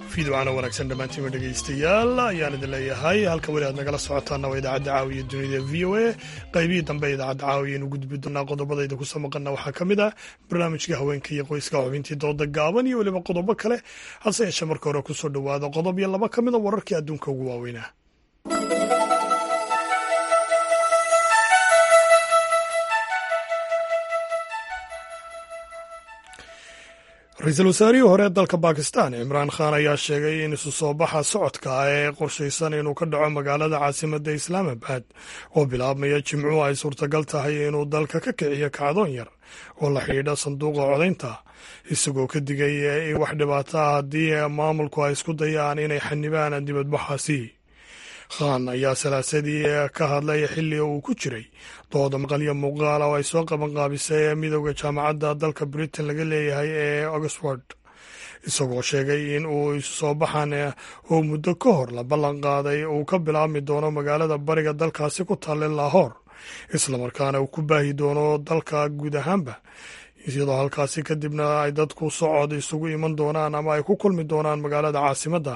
fiidocana wanaagsan dhammaantiima dhegaystayaal ayaan idin leeyahay halka weli aad nagala socotaana waa idaacadda caawiya dunida v o a qaybihii dambe idaacadda caawiya inu gudbi doonaa qodobadayda ku soo maqana waxaa ka mid ah barnaamijka haweenka iyo qoyska xubintii dooda gaaban iyo weliba qodobo kale hase yeeshee marka hore kusoo dhowaada qodob iyo laba ka mid a wararkii adduunka ugu waaweynaa ra-iisul wasaarihii hore ee dalka bakistan cimraan khan ayaa sheegay in isu soo baxa socodka ee qorshaysan inuu ka dhaco magaalada caasimadda islaamabad oo bilaabmaya jimcuhu ay suurtagal tahay inuu dalka ka kiciyo kacdoon yar oo la xidhiidha sanduuqa codaynta isagoo ka digay in wax dhibaato ah haddii maamulku ay isku dayaan inay xanibaan dibadbaxaasi khan ayaa salaasadii ka hadlay xilli uu ku jiray dooda maqalyo muuqaala oo ay soo qaban qaabisay midowda jaamacadda dalka britain laga leeyahay ee oxford isagoo sheegay in uu isu soo baxan uu muddo ka hor la ballan qaaday uu ka bilaabmi doono magaalada bariga dalkaasi ku talle lahoor islamarkaana uu ku baahi doono dalka guud ahaanba iyadoo halkaasi kadibna ay dadku socod isugu iman doonaan ama ay ku kulmi doonaan magaalada caasimadda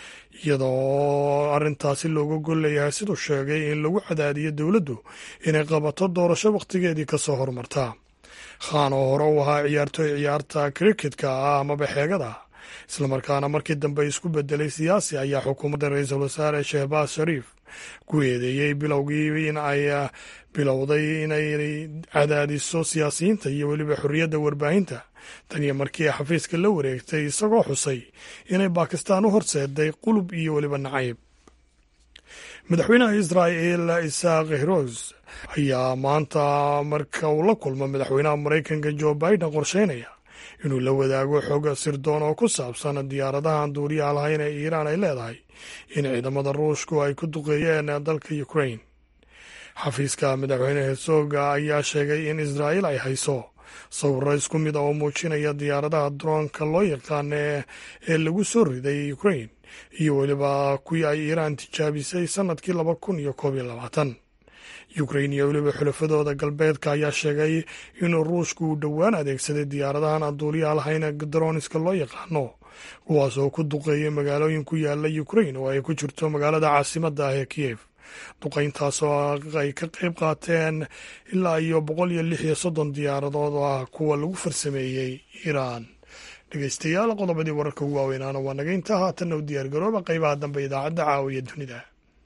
iyadoo arrintaasi looga gol leeyahay siduu sheegay in lagu cadaadiyo dowladdu inay qabato doorasho wakhtigeedii ka soo hormarta khan oo hore u ahaa ciyaartooy ciyaarta kriketka ah amaba xeegada islamarkaana markii dambe isku bedelay siyaasi ayaa xukuumadda ra-iisul wasaare shehbaaz shariif ku eedeeyey bilowgii in ay bilowday inay cadaadiso siyaasiyiinta iyo weliba xorriyadda warbaahinta tan iyo markii xafiiska la wareegtay isagoo xusay inay bakistaan u horseeday qulub iyo weliba nacayb madaxweynaha israa'el isaaq heroz ayaa maanta marka uu la kulmo madaxweynaha maraykanka jo biden qorsheynaya inuu la wadaago xog sirdoon oo ku saabsan diyaaradahan duuriyaha lahayn ee iiraan ay leedahay in ciidamada ruushku ay ku duqeeyeen dalka ukrain xafiiska madaxweyne hesoga ayaa sheegay in israa'il ay hayso sawiro isku mid a oo muujinaya diyaaradaha droonka loo yaqaan ee lagu soo riday ukrain iyo weliba kuwii ay iiraan tijaabisay sannadkii laba kun iyo koob iyo labaatan ukrain iyo weliba xulafadooda galbeedka ayaa sheegay inuu ruushku uu dhowaan adeegsaday diyaaradahan aan duuliyaha lahayn droniska loo yaqaano kuwaas oo ku duqeeyay magaalooyin ku yaala ukrain oo ay ku jirto magaalada caasimadda ah ee kiyev duqayntaas oo ay ka qayb qaateen ilaa iyo boqol iyo lix iyo soddon diyaaradood oo ah kuwa lagu farsameeyey iiraan dhegeystayaal qodobadii wararka ugu waaweynaana waa naga intaa haatanna u diyaargarooba qaybaha dambe idaacadda caawiya dunida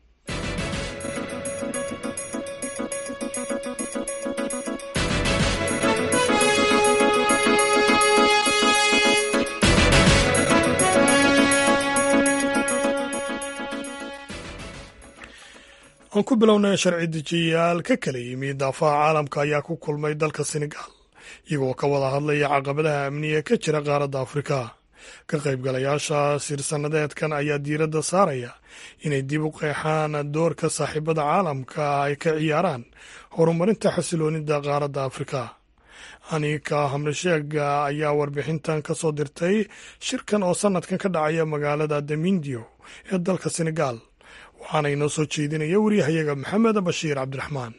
aan ku bilownay sharci dejiyayaal ka kala yimi daafaha caalamka ayaa ku kulmay dalka senegal iyagoo ka wada hadlaya caqabadaha amniga ka jira qaaradda afrika ka qaybgalayaasha sirsannadeedkan ayaa diiradda saaraya inay dib u qeexaan doorka saaxiibada caalamka ay ka ciyaaraan horumarinta xasiloonida qaaradda afrika anika hamresheega ayaa warbixintan ka soo dirtay shirkan oo sannadkan ka dhacaya magaalada damindio ee dalka senegal waxaana inoo soo jeedinaya wariyahayaga maxamed bashiir cabdiraxmaan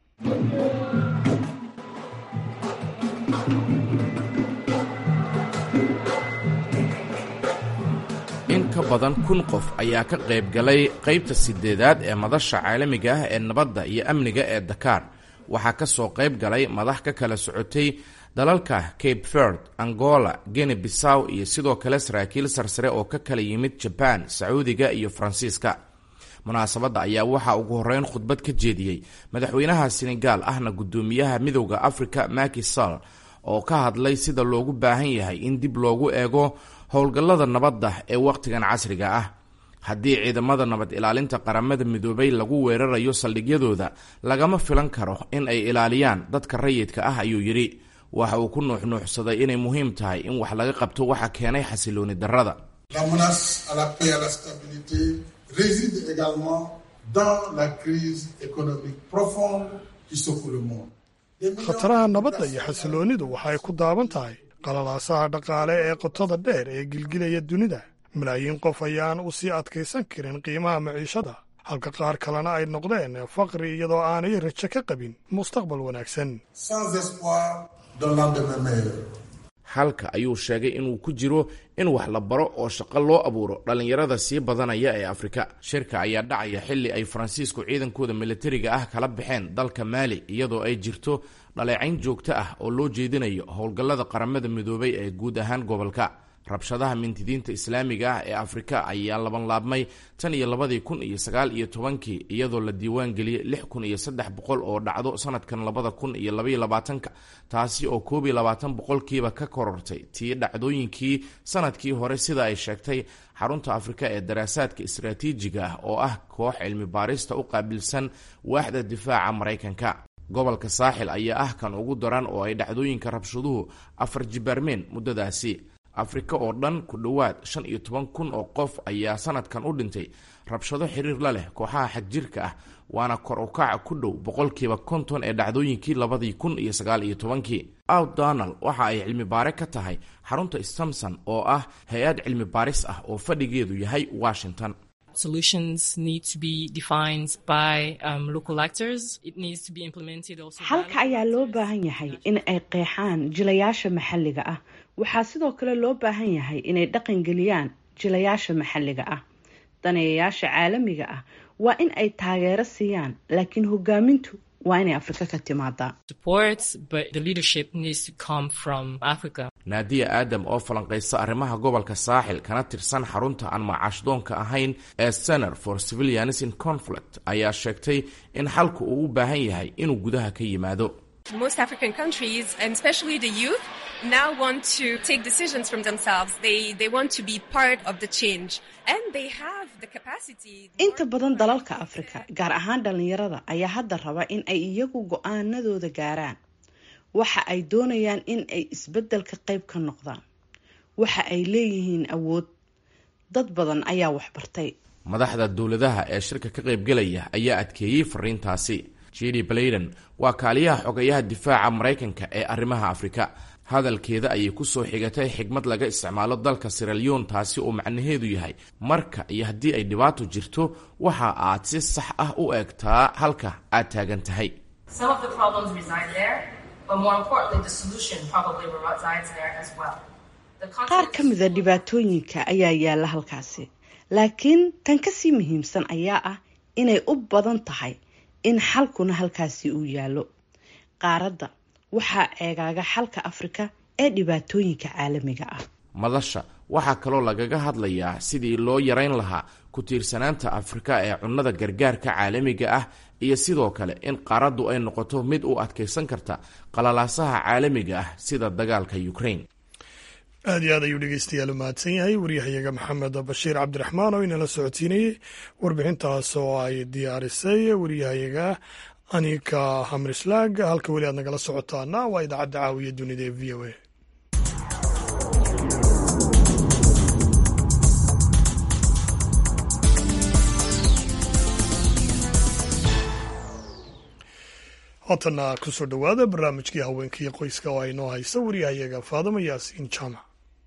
in ka badan kun qof ayaa ka qayb galay qaybta sideedaad ee madasha caalamiga ah ee nabadda iyo amniga ee dakaar waxaa ka soo qayb galay madax ka kala socotay dalalka cape verd angola gene bissaw iyo sidoo kale saraakiil sarsare oo ka kala yimid jabaan sacuudiga iyo faransiiska munaasabadda ayaa waxaa ugu horreyn khudbad ka jeediyey madaxweynaha senegaal ahna guddoomiyaha midowda africa maki sall oo ka hadlay sida loogu baahan yahay in dib loogu eego howlgallada nabadda ee wakhtigan casriga ah haddii ciidamada nabad ilaalinta qaramada midoobay lagu weerarayo saldhigyadooda lagama filan karo in ay ilaaliyaan dadka rayidka ah ayuu yidhi waxa uu ku nuuxnuuxsaday inay muhiim tahay in wax laga qabto waxa keenay xasilooni darrada réside également dans la crise économique profonde qui secoue le monde. khataraha nabadda iyo xasiloonidu waxay ku daaban tahay qalalaasaha dhaqaale ee qotada dheer ee gilgilaya dunida malaayiin qof ayaan u sii adkaysan karin qiimaha maciishada halka qaar kalena ay noqdeen faqri iyadoo aanay rajo ka qabin mustaqbal wanaagsan halka ayuu sheegay inuu ku jiro in wax la baro oo shaqo loo abuuro dhallinyarada sii badanaya ee afrika shirka ayaa dhacaya xilli ay faransiisku ciidankooda militariga ah kala baxeen dalka maali iyadoo ay jirto dhaleecayn joogto ah oo loo jeedinayo howlgallada qaramada midoobay ee guud ahaan gobolka rabshadaha mintidiinta islaamiga ah ee afrika ayaa labanlaabmay tan iyo labadii kun iyo sagaal iyo tobankii iyadoo la diiwaan geliyey lix kun iyo saddex boqol oo dhacdo sanadkan labada kun iyo labaiyo labaatanka taasi oo koob iyo labaatan boqolkiiba ka korortay tii dhacdooyinkii sanadkii hore sida ay sheegtay xarunta afrika ee daraasaadka istaraatiijiga ah oo ah koox cilmi baarista u qaabilsan waaxda difaaca maraykanka gobolka saaxil ayaa ah kan ugu daran oo ay dhacdooyinka rabshaduhu afar jibaarmeen muddadaasi afrika oo dhan ku dhowaad shan iyo toban kun oo qof ayaa sanadkan u dhintay rabshado xiriir la leh kooxaha xagjirka ah waana kor u kaca ku dhow boqolkiiba konton ee dhacdooyinkii labadii kun iyo sagaal iyo tobankii out donald waxa ay cilmi baare ka tahay xarunta stamson oo ah hay-ad cilmi baaris ah oo fadhigeedu yahay washington xalka ayaa loo baahan yahay in ay qeexaan jilayaasha maxalliga ah waxaa sidoo kale loo baahan yahay inay dhaqangeliyaan jilayaasha maxalliga ah daneeyayaasha caalamiga ah waa in ay taageero siiyaan laakiin hogaamintu waa inay afrika ka timaadaa naadiya aadam oo falanqaysa arrimaha gobolka saaxil kana tirsan xarunta aan macaashdoonka ahayn ee center for civilians in conflict ayaa sheegtay in xalku uu u baahan yahay inuu gudaha ka yimaado most African countries, and especially the youth, now want to take decisions from themselves. They, they want to be part of the change. And they have the capacity. inta badan dalalka afrika gaar ahaan dhallinyarada ayaa hadda raba in ay iyagu go-aanadooda gaaraan waxa ay doonayaan in ay isbeddelka qayb ka noqdaan waxa ay leeyihiin awood dad badan ayaa waxbartay madaxda dowladaha ee shirka ka qaybgelaya ayaa adkeeyey fariintaasi jidi blayden waa kaaliyaha xogayaha difaaca maraykanka ee arrimaha afrika hadalkeeda ayay ku soo xigatay xigmad laga isticmaalo dalka siralyon taasi oo macnaheedu yahay marka iyo haddii ay dhibaato jirto waxa aad si sax ah u eegtaa halka aad taagan tahay qaar ka mida dhibaatooyinka ayaa yaalla halkaasi laakiin tan kasii muhiimsan ayaa ah inay u badan tahay in xalkuna halkaasi uu yaallo qaaradda waxaa eegaaga xalka afrika ee dhibaatooyinka caalamiga ah madasha waxaa kaloo lagaga hadlayaa sidii loo yarayn lahaa ku tiirsanaanta afrika ee cunnada gargaarka caalamiga ah iyo sidoo kale in qaaraddu ay noqoto mid u adkaysan karta qalalaasaha caalamiga ah sida dagaalka ukraine aad iyo aad ayuu dhegeystayaal u mahadsan yahay waryahayaga maxamed bashiir cabdiraxmaan oo inala socodsiinayey warbixintaas oo ay diyaarisay waryahayaga anika hamrislaag halka weli aad nagala socotaana waa idaacadda caawiya dunida ee v o a haatana kusoo dhowaada barnaamijkii haweenkaiyo qoyska oo ay noo haysa waryahayaga faadamo yaasiin jaamac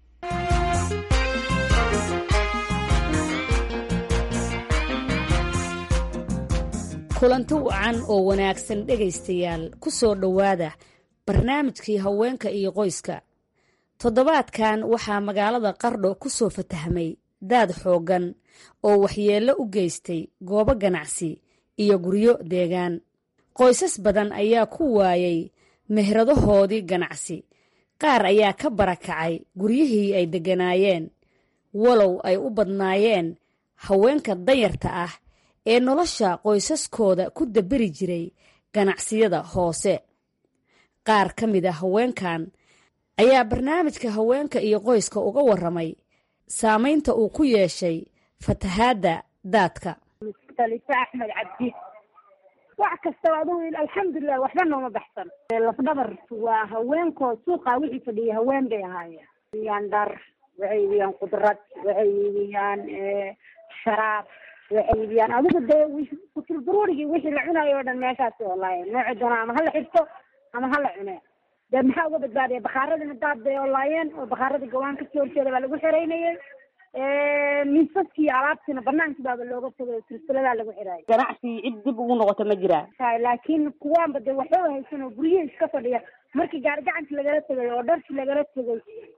kulanti wacan oo wanaagsan dhegaystayaal ku soo dhowaada barnaamijkii haweenka iyo qoyska toddobaadkan waxaa magaalada qardho ku soo fatahmay daad xooggan oo waxyeello u geystay goobo ganacsi iyo guryo deegaan qoysas badan ayaa ku waayay meheradahoodii ganacsi qaar ayaa ka barakacay guryihii ay degganaayeen walow ay u badnaayeen haweenka danyarta ah ee nolosha qoysaskooda ku daberi jiray ganacsiyada hoose qaar ka mid a haweenkan ayaa barnaamijka haweenka iyo qoyska uga warramay saamaynta uu ku yeeshay fatahaadda daadka khaliife axmed cabdi wax kastaba adugu alxamdulilah waxba nooma baxsan lafdhabar waa haweenkoo suuqa wixii fadhiyay haween bay ahaayeen iibiyaan dhar waxay iibiyaan qudrad waxay iibiyaan sharaab waxay iibiyaan adigu dee kuturduruurigii wixii la cunayo o dhan meeshaasi olaayeen nooci doona ama hala xirto ama hala cune dee maxaa uga badbaadaya bakaaradina daad bay olaayeen oo bakaaradii gawaan kasoo horjeeda baa lagu xereynayay miisaskii alaabtiina banaankii baaba looga tagay silsiladaa lagu xiraayo ganacsi cid dib ugu noqota ma jiraa laakiin kuwaanba de waxba haysan oo guryihi iska fadhiya markii gaari gacanki lagala tegay oo dharkii lagala tegay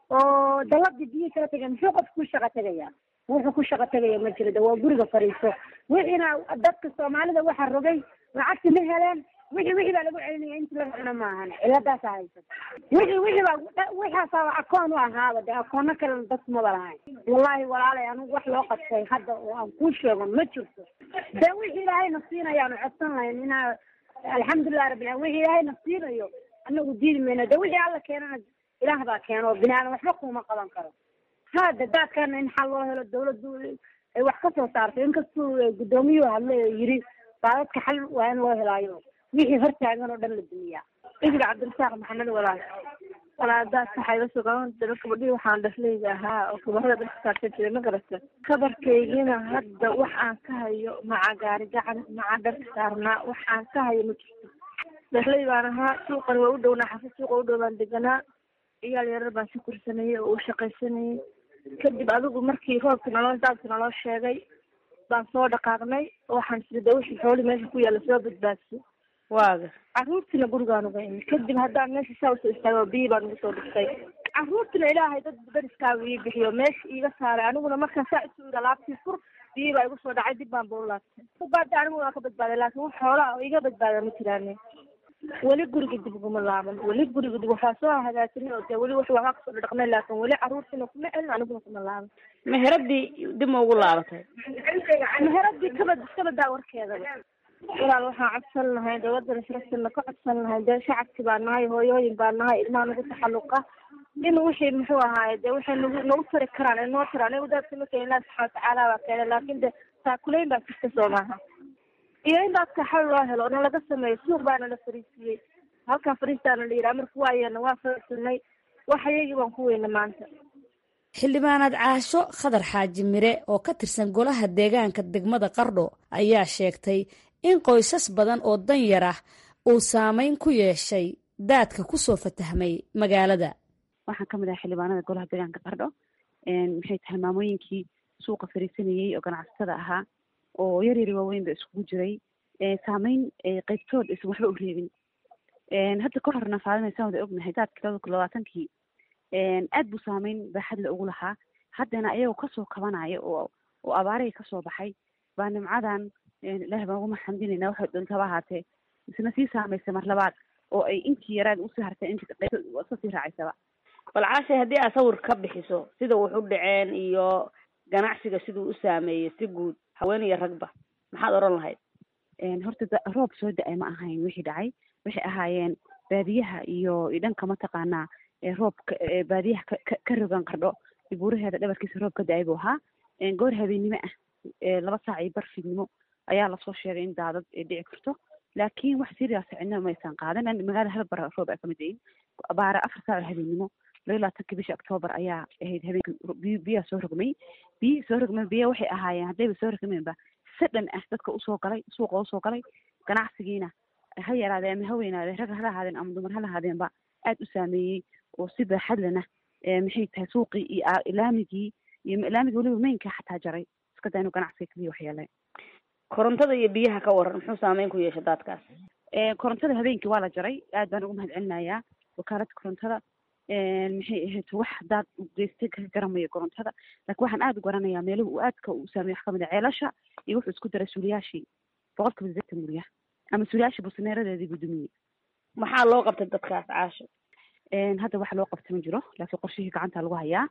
oo daladii biyihii kala tegay muxuu qofku ku shaqa tegaya wuxuu ku shaqa tegaya ma jiro de waa guriga fadhiiso wixiina dadka soomaalida waxa rogay lacagti ma heleen wixii wixii baa lagu celinaya inti laga cuno maahan ciladaasa haysan wixii wixii baa wixaasaa akoon u ahaaba de akoonno kalena dadku maba lahayn wallahi walaalay anigu wax loo qabtay hadda oo aan kuu sheego ma jirto de wixii ilaahayna siinayaanu codsan lahayn inaa alxamdulilah rabbil alamin wixii ilaahayna siinayo anagu diidi mayno de wixii alla keenana ilaah baa keeno oo bini aadan waxba kuma qaban karo hada daadkana in xal loo helo dawladdu ay wax ka soo saarto inkastuu guddoomiyuhu hadlay oo yiri daadadka xal waa in loo helaayo wixii hortaagan oo dhan la dumiyaa idiga cabdirasaaq maxamed walaal walaadaas waxay la sugan daba gabadhii waxaan dhafleyda ahaa oo kabarada dharka saarsan jiray ma garata kabarkaygina hadda wax aan ka hayo maca gaari gacan maca dharka saarnaa wax aan ka hayo ma jirto dhafley baan ahaa suuqan waa u dhownaa xafa suuqa u dhow baan deganaa ciyaal yarar baan si kursanayay oo u shaqaysanayay kadib adigu markii roobka naloo daadka naloo sheegay baan soo dhaqaaqnay waxaan sida de wixii xooli meesha ku yaalla soo badbaadso waaga caruurtiina gurigaan uga imi kadib haddaan meesha saa usoo istaago biyi baan ugu soo dhigtay caruurtina ilaahay dad dariskaaga ii bixiyo meesha iiga saaray aniguna markaan saa isu iri alaabtii fur biyi baa igu soo dhacay dib baan ba u laabtay badbaada anigu waa ka badbaaday laakiin wax xoolaa oo iga badbaada ma jiraane weli guriga dib uguma laaban weli guriga dib waxaa soo hagaajinay oo dee weli wax waxbaa kasoo dhaqnay laakin weli caruurtiina kuma celin aniguna kuma laaban meheradii dib ma ugu laabatay meheradii kabad kabadaa warkeedaba walaal waxaan codsan lahay dawladda nasrasina ka codsan lahay dee shacabki baa nahay hooyooyin baa nahay ilmaha nagu taxalluqa in wixii muxuu ahaaye dee waxay nagu nagu tari karaan ay noo taraan anigu daadka ma keenin ilahi subxana watacaala baa keenay laakin de taakuleyn baa jirta soo maaha iyo in daadka xal loo helo na laga sameeyo suuq baana la fariisiiyey halkaa fariistaana la yidhaha marka waayeena waa fariisinay wax ayagii baan ku weyna maanta xildhibaanaad caasho khadar xaaji mire oo ka tirsan golaha deegaanka degmada qardho ayaa sheegtay in qoysas badan oo danyar ah uu saameyn ku yeeshay daadka kusoo fatahmay magaalada waxaan ka mid ahay xildhibaanada golaha deegaanka qardho maxay tahay maamooyinkii suuqa fariisanayey oo ganacsatada ahaa oo yar yari waaweyn ba iskugu jiray saameyn qaybtood aysan waxba u reebin hadda ka horna faadinaysaan wada ognahay daadkii labada kun labaatankii aad buu saameyn baaxadle ugu lahaa haddana ayagoo kasoo kabanaya oo oo abaarihii kasoo baxay baa nimcadan ilaah baan ugu maxamdinayna waxay dhuntaba ahaatee isna sii saamaysay mar labaad oo ay intii yaraad usii hartay intii iska sii raacaysaba bal caashay haddii aad sawir ka bixiso sida wax u dhaceen iyo ganacsiga siduu u saameeyey si guud haween iyo ragba maxaad odhan lahayd horta roob soo da-ay ma ahayn wixii dhacay waxay ahaayeen baadiyaha iyo dhanka mataqaanaa roobka baadiyaha ka rogan qardho buuraheeda dhabarkiisa roob ka da-ay buu ahaa goor habeennimo ah laba saac iyo bar fiidnimo ayaa lasoo sheegay in daadad dhici karto laakiin wax serious cidna maysan qaadan magaalada hal bar roob ay kamid yihiin abaara afar saac oo habeennimo laba labaatanki bisha octoobar ayaa ahayd habeenka biyaha soo rogmay biyihii soo rogmay biya waxay ahaayeen haddayba soo rogmeenba sadhan ah dadka usoo galay suuqa usoo galay ganacsigiina ha yaraadee ama ha weynaadee rag hala ahaadeen ama dumar hala ahaadeenba aad u saameeyey oo si baaxadlena maxay tahay suuqii iyo ilaamigii iyo ilaamigii weliba meynka xataa jaray iska daa inuu ganacsiga kaliya waxyeelay korontada iyo biyaha ka waran muxuu saameyn ku yeeshay daadkaas korontada habeenkii waa la jaray aad baan ugu mahad celinayaa wakaaladda korontada maxay ahayd wax daad geystay ka garamayo korontada laakiin waxaan aada u garanayaa meeluhu uu aadka u saameeyo wax kamid a ceelasha iyo wuxuu isku daray suuliyaashii boqol kiiba sideetan gurya ama suuliyaashii busaneeradeedii buu dumiyey maxaa loo qabtay dadkaas caasho hadda wax loo qabta ma jiro laakiin qorshihii gacanta lagu hayaa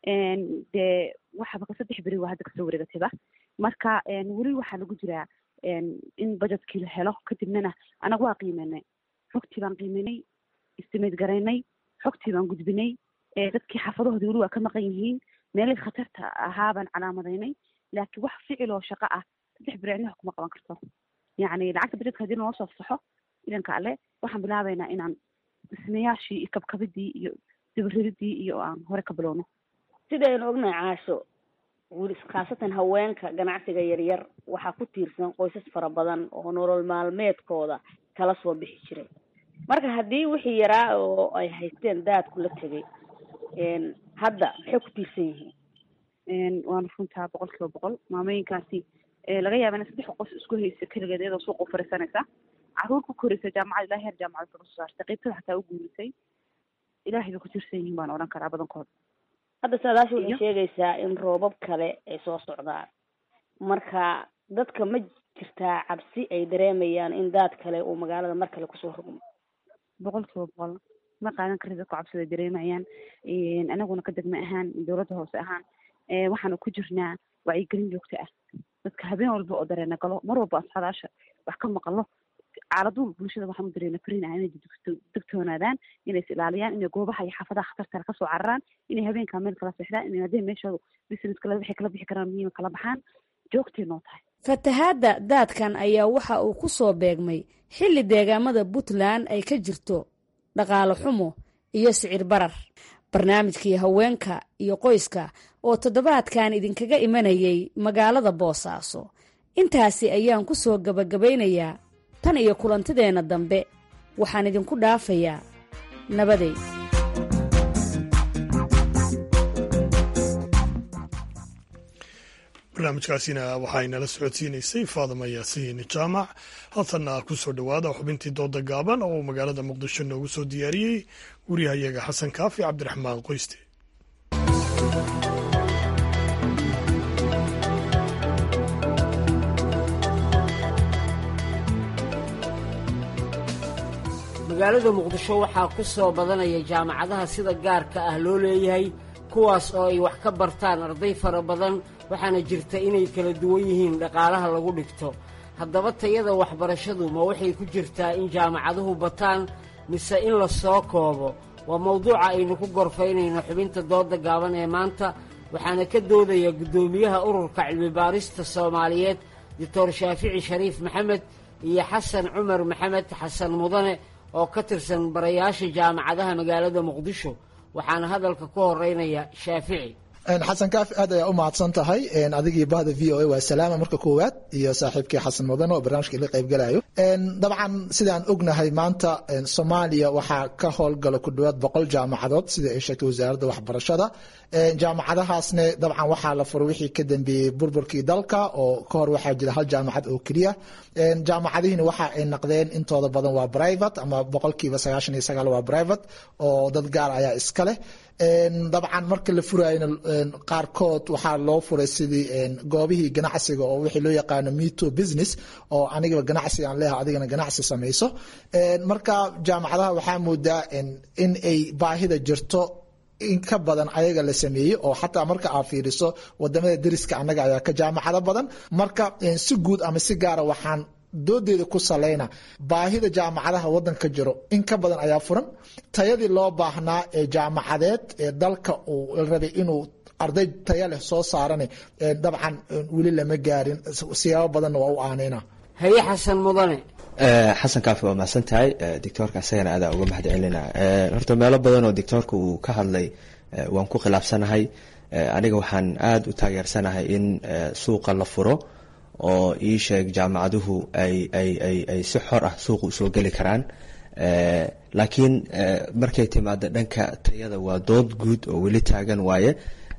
dee waxaba ka saddex beri waa hadda kasoo wareegatayba marka weli waxaa lagu jiraa in budgetkii la helo kadibnana anaga waa qiimeynay xogtii baan qiimeynay istimayd garaynay xogtii baan gudbinay dadkii xaafadahoodi weli waa ka maqan yihiin meelihii khatarta ahaa baan calaamadaynay laakiin wax ficil oo shaqo ah saddex beri cidnaha kuma qaban karto yacni lacagta budgetka haddii naloo soo fasaxo idanka alle waxaan bilaabaynaa inaan dhismayaashii iyo kabkabidii iyo dibarididii iyo aan hore ka bilowno sidaynu ognahay caasho weli khaasatan haweenka ganacsiga yaryar waxaa ku tiirsan qoysas fara badan oo nolol maalmeedkooda kala soo bixi jiray marka haddii wixii yaraa oo ay haysteen daadku la tegay hadda maxay ku tiirsan yihiin waana runtaa boqol kiiba boqol maamooyinkaasi laga yaaba ina saddex qoys isku haysa keligeed iyadoo suuqa u fariisanaysa caruur ku koraysa jaamacad ilaa heer jaamacad kaga soo saartay qaybtada xataa u guurisay ilaahay bay ku tirsan yihiin baan odhan karaa badankood hadda saadaasha waxay sheegaysaa in roobab kale ay soo socdaan marka dadka ma jirtaa cabsi ay dareemayaan in daad kale uu magaalada mar kale kusoo rogmo boqol kiiba boqol ma qaadan kari dadku cabsida dareemayaan anaguna ka degme ahaan dowladda hoose ahaan waxaanu ku jirnaa wacyigelin joogto ah dadka habeen walba oo dareena galo mar walba asxadaasha wax ka maqalo caaladu bulshada waxaan u dareena farin ah inay degtoonaadaan inay is ilaaliyaan inay goobaha iyo xaafadaha khatartale kasoo cararaan inay habeenkaa meel kala seexdaan inay haddii meeshooda business kale waxay kala bixi karaan muhiima kala baxaan joogtay noo tahay fatahaadda daadkan ayaa waxa uu ku soo beegmay xilli deegaamada puntland ay ka jirto dhaqaale xumo iyo sicir barar barnaamijkii haweenka iyo qoyska oo toddobaadkan idinkaga imanayay magaalada boosaaso intaasi ayaan ku soo gabagabaynayaa tan iyo kulantideenna dambe waxaan idinku dhaafayaa nabaday barnaamijkaasina waxay nala socodsiinaysay faadama yaasiin jaamac haltanna ku soo dhowaada xubintii dooda gaaban oo uu magaalada muqdisho noogu soo diyaariyey wariyahayaga xasan kaafi cabdiraxmaan qoyste magaalada muqdisho waxaa ku soo badanaya jaamacadaha sida gaarka ah loo leeyahay kuwaas oo ay wax ka bartaan arday fara badan waxaana jirta inay kala duwan yihiin dhaqaalaha lagu dhigto haddaba tayada waxbarashadu ma waxay ku jirtaa in jaamacaduhu bataan mise in la soo koobo waa mawduuca aynu ku gorfaynayno xubinta dooda gaaban ee maanta waxaana ka doodaya guddoomiyaha ururka cilmibaarista soomaaliyeed doctor shaafici shariif maxamed iyo xasan cumar maxamed xasan mudane oo ka tirsan barayaasha jaamacadaha magaalada muqdisho waxaana hadalka ku horeynaya shaafici xasan kaafi aad ayaa u mahadsan tahay adigii bahda v o a waa salaama marka koowaad iyo saaxiibkii xasan mudane oo barnaamijka ila qaybgalayo dabcan sidaan ognahay maanta soomaaliya waxaa ka howlgala ku dhawaad boqol jaamacadood sida ay sheegtay wasaaradda waxbarashada jaamacadahaasne dabcan waxaa la furay wixii ka dambeeyey burburkii dalka oo ka hor waxaa jira hal jaamacad oo keliya jaamacadihiina waxa ay naqdeen intooda badan waa private ama boqolkiiba sagaashan iyo sagaal waa private oo dad gaar ayaa iska leh dabcan marka la furayna qaarkood waxaa loo furay sidii goobihii ganacsiga oo wixii loo yaqaano meto business oo anigaba ganacsi aan leeyahay adigana ganacsi samayso marka jaamacadaha waxaa moodaa in ay baahida jirto in ka badan ayaga la sameeyey oo xataa marka aad fiiriso wadamada deriska annaga ayaa ka jaamacado badan marka si guud ama si gaara waxaan doodeeda ku saleyna baahida jaamacadaha wadanka jiro in ka badan ayaa furan tayadii loo baahnaa ee jaamacadeed ee dalka uu rabay inuu arday taya leh soo saarane dabcan weli lama gaarin siyaabo badanna waa u aaneyna haye xasan mudane xasan kaafi waa mahadsan tahay doctoorka isagana adaa uga mahad celina horta meelo badan oo doctoorka uu ka hadlay waan ku khilaafsanahay aniga waxaan aada u taageersanahay in suuqa la furo oo ii sheeg jaamacaduhu ay ay ay ay si xor ah suuqa usoo geli karaan laakiin markay timaado dhanka tayada waa dood guud oo weli taagan waaye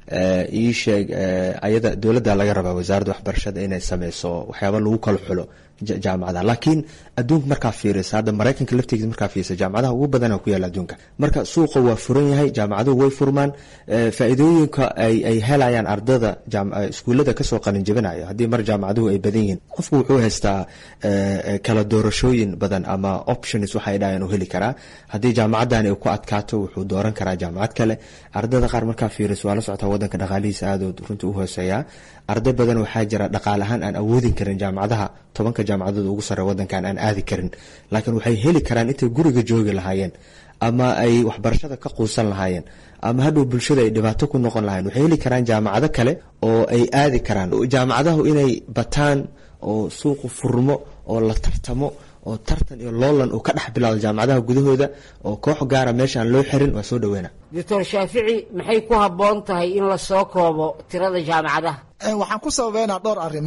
ii sheeg ayada dowladda laga rabaa wasaaradda waxbarashada inay sameyso waxyaaba lagu kala xulo jaamacadaha laakiin adduunka markaa fiirisa hadda maraykanka laftigiisa markaa fiirisa jaamacadaha ugu badana ku yaala adduunka marka suuqa waa furan yahay jaamacaduhu way furmaan faa-iidooyinka ay ay helayaan ardada iskuullada kasoo qalin jebinayo haddii mar jaamacaduhu ay badan yihiin qofku wuxuu haystaa kala doorashooyin badan ama options waxay dhahayan u heli karaa haddii jaamacadan ay ku adkaato wuxuu dooran karaa jaamacad kale ardada qaar markaa fiiriso waa la socotaa wadanka dhaqaalihiisa aadood runtii u hooseeyaa arday badan waxaa jira dhaqaal ahaan aan awoodin karin jaamacadaha tobanka jaamacadood ugu sare wadankan aan aadi karin laakiin waxay heli karaan intay guriga joogi lahaayeen ama ay waxbarashada ka quusan lahaayeen ama hadhow bulshada ay dhibaato ku noqon lahayen waxay heli karaan jaamacado kale oo ay aadi karaan jaamacadahu inay bataan oo suuqu furmo oo la tartamo oo tartan iyo loolan uu ka dhex bilaado jaamacadaha gudahooda oo koox gaara meesha aan loo xirin waa soo dhaweyna doctor shaafici maxay ku habboon tahay in la soo koobo tirada jaamacadaha waxaan ku sababeynaa dhowr arrimood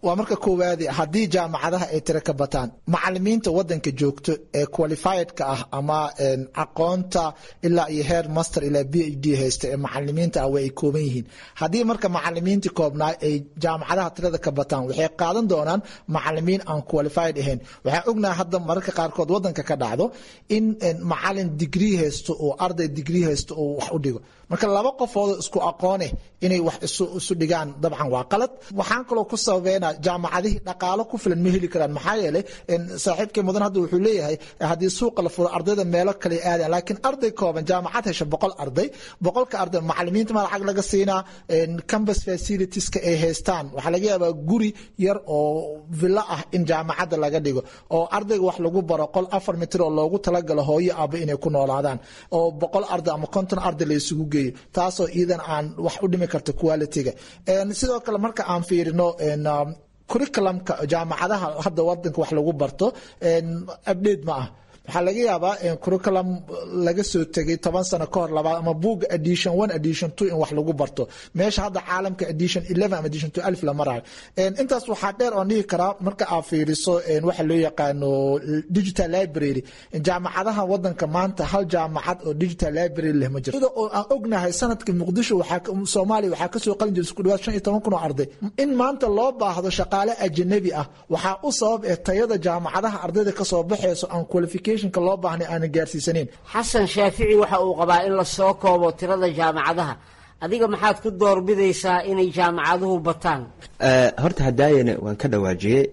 waa marka koowaadi haddii jaamacadaha ay tiro ka bataan macalimiinta wadanka joogto ee qualifiedka ah ama aqoonta ilaa iyo heer master ilaa b h d haysta ee macalimiinta ah way ay kooban yihiin haddii marka macalimiintii koobnaa ay jaamacadaha tirada ka bataan waxay qaadan doonaan macalimiin aan qualified ahayn waxaan ognahay hadda mararka qaarkood wadanka ka dhacdo in macalin digrii haysto oo arday digrii haysto oo wax u dhigo marka laba qofoodoo isku aqoone inay wax isu dhigaan dabcan waa qalad waxaan kaloo ku sababeynaa jaamacadihii dhaqaalo ku filan ma heli karaan maxaa yeelay saaxiibkay mudan hadda wuxuu leeyahay haddii suuqa la furo ardayda meelo kale aadaan laakiin arday kooban jaamacad hesha boqol arday boqolka arday macalimiinta ma lacag laga siinaa campus facilitieska ay haystaan waxaa laga yaabaa guri yar oo villo ah in jaamacadda laga dhigo oo ardayga wax lagu baro qol afar mitir oo loogu talagalo hooyo aba inay ku noolaadaan oo boqol arday ama konton arday la isugu geeyo taasoo iidan aan wax u dhimi karta quality-ga sidoo kale marka aan fiirino curriculumka jaamacadaha hadda wadanka wax lagu barto update ma ah waxaa laga yaabaa curriculum laga soo tegay toban sano ka hor labaad ama buuga edition one edition two in wax lagu barto meesha hadda caalamka edition eleven ama edition two alif la marayo intaas waxaa dheer oon dhihi karaa marka aad fiiriso waxa loo yaqaano digital library jaamacadaha wadanka maanta hal jaamacad oo digital library leh ma jirto sida oo aan ognahay sanadka muqdisho waxaa soomaaliya waxaa kasoo qalin jiray isku dhawaad shan iyo toban kun oo arday in maanta loo baahdo shaqaale ajanabi ah waxaa u sabab ee tayada jaamacadaha ardayda kasoo baxeyso aan qualification loo baahna aanan gaarsiisaneyn xasan shaafici waxa uu qabaa in la soo koobo tirada jaamacadaha adiga maxaad ku doorbidaysaa inay jaamacaduhu bataan horta hadaayana waan ka dhawaajiyey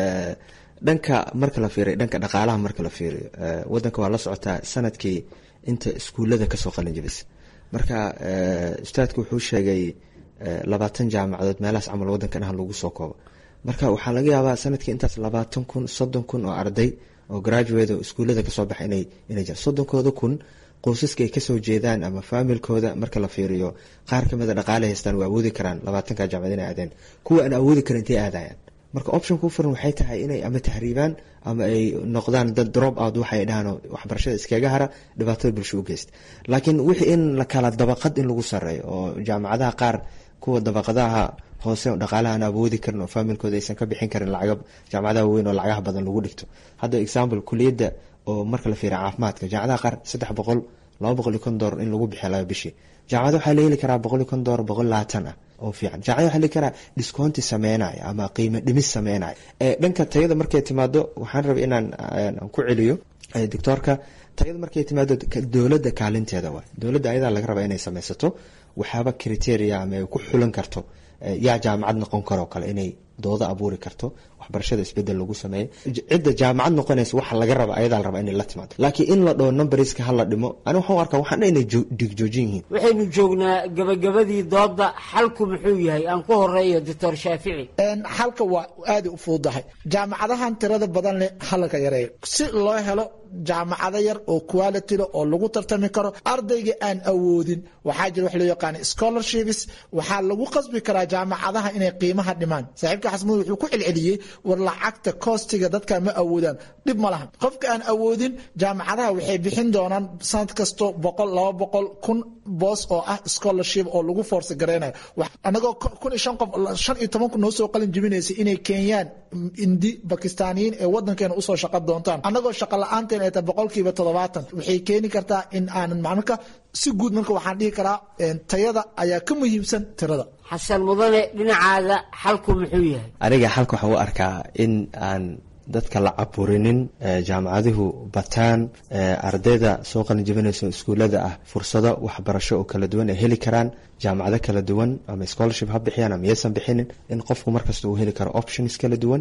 dhanka marka la fiiriyo dhanka dhaqaalaha marka la fiiriyo wadanka waa la socotaa sanadkii inta iskuullada kasoo qalin jabisa marka ustaadku wuxuu sheegay labaatan jaamacadood meelahaas camal wadankan ah lagu soo koobo marka waxaa laga yaabaa sanadkii intaas labaatan kun soddon kun oo arday oo graduate oo iskuullada kasoo baxa inay inay jiraan soddonkooda kun qoysaska ay kasoo jeedaan ama faamilkooda marka la fiiriyo qaar kamida dhaqaale haystaan waa awoodi karaan labaatanka jaamacad inay aadeen kuwa aan awoodi karin intay aadayaan marka option ku furan waxay tahay inay ama tahriibaan ama ay noqdaan dad drop out waxay dhahaan waxbarashada iskaga hara dhibaatada bulsho u geysta laakiin wixii in la kala dabaqad in lagu sareeyo oo jaamacadaha qaar kuwa dabaqadaha hoose dhaqaalaha aan awoodi karin oo faamilkooda aysan ka bixin karin lacaga jaamacadaha weyn oo lacagaha badan lagu dhigto hadda example kuliyadda oo marka la fiiriya caafimaadka jaamacadaha qaar saddex boqol laba boqol iyo kon doolar in lagu bixiyo laba bishii jaamacada waxaa la heli karaa boqol iyo kon doolar boqol labaatan ah oo fiican jaamacada waxaa la heli karaa discounti sameynaya ama qiimo dhimis sameynaya dhanka tayada markay timaado waxaan rabay inaan ku celiyo doctoorka tayada markay timaado dowladda kaalinteeda waay dowladda ayadaa laga rabaa inay sameysato waxyaaba criteria ama ay ku xulan karto yaa jaamacad noqon karoo kale inay dooda abuuri karto waxbarashada isbedel lagu sameeyo cidda jaamacad noqonaysa waxa laga raba ayadaa la rabaa inay la timaado laakiin in la dhaho numberska hala dhimo ani waxaan arkaa waxaan inay dhigjoojin yihiin waxaynu joognaa gabagabadii dooda xalku muxuu yahay aan ku horeeyo doctor shaafici xalka waa aada u fududahay jaamacadahan tirada badan leh halka yareeyo si loo helo jaamacado yar oo quality leh oo lagu tartami karo ardayga aan awoodin waxaa jira wax loo yaqaana scholarships waxaa lagu qasbi karaa jaamacadaha inay qiimaha dhimaan saaxiibka xasmud wuxuu ku celceliyey war lacagta koostiga dadka ma awoodaan dhib ma lahan qofka aan awoodin jaamacadaha waxay bixin doonaan sanad kasto boqol laba boqol kun boos oo ah scholarship oo lagu force gareynayo anagoo kun iyo shan qof shan iyo toban kun noo soo qalin jibinaysa inay keenyaan indi bakistaaniyiin ee wadankeena usoo shaqo doontaan anagoo shaqa la-aanteen ay tahay boqolkiiba toddobaatan waxay keeni kartaa in aanan marka si guud marka waxaan dhihi karaa tayada ayaa ka muhiimsan tirada xasan mudane dhinacaada xalku muxuu yahay aniga xalka waxaan u arkaa in aan dadka la caburinin jaamacaduhu bataan ardayda soo qalinjibinayso iskuullada ah fursado waxbarasho oo kala duwan ay heli karaan jaamacado kala duwan ama scholarship ha bixiyaan ama yaysan bixinin in qofku markasta uu heli karo options kala duwan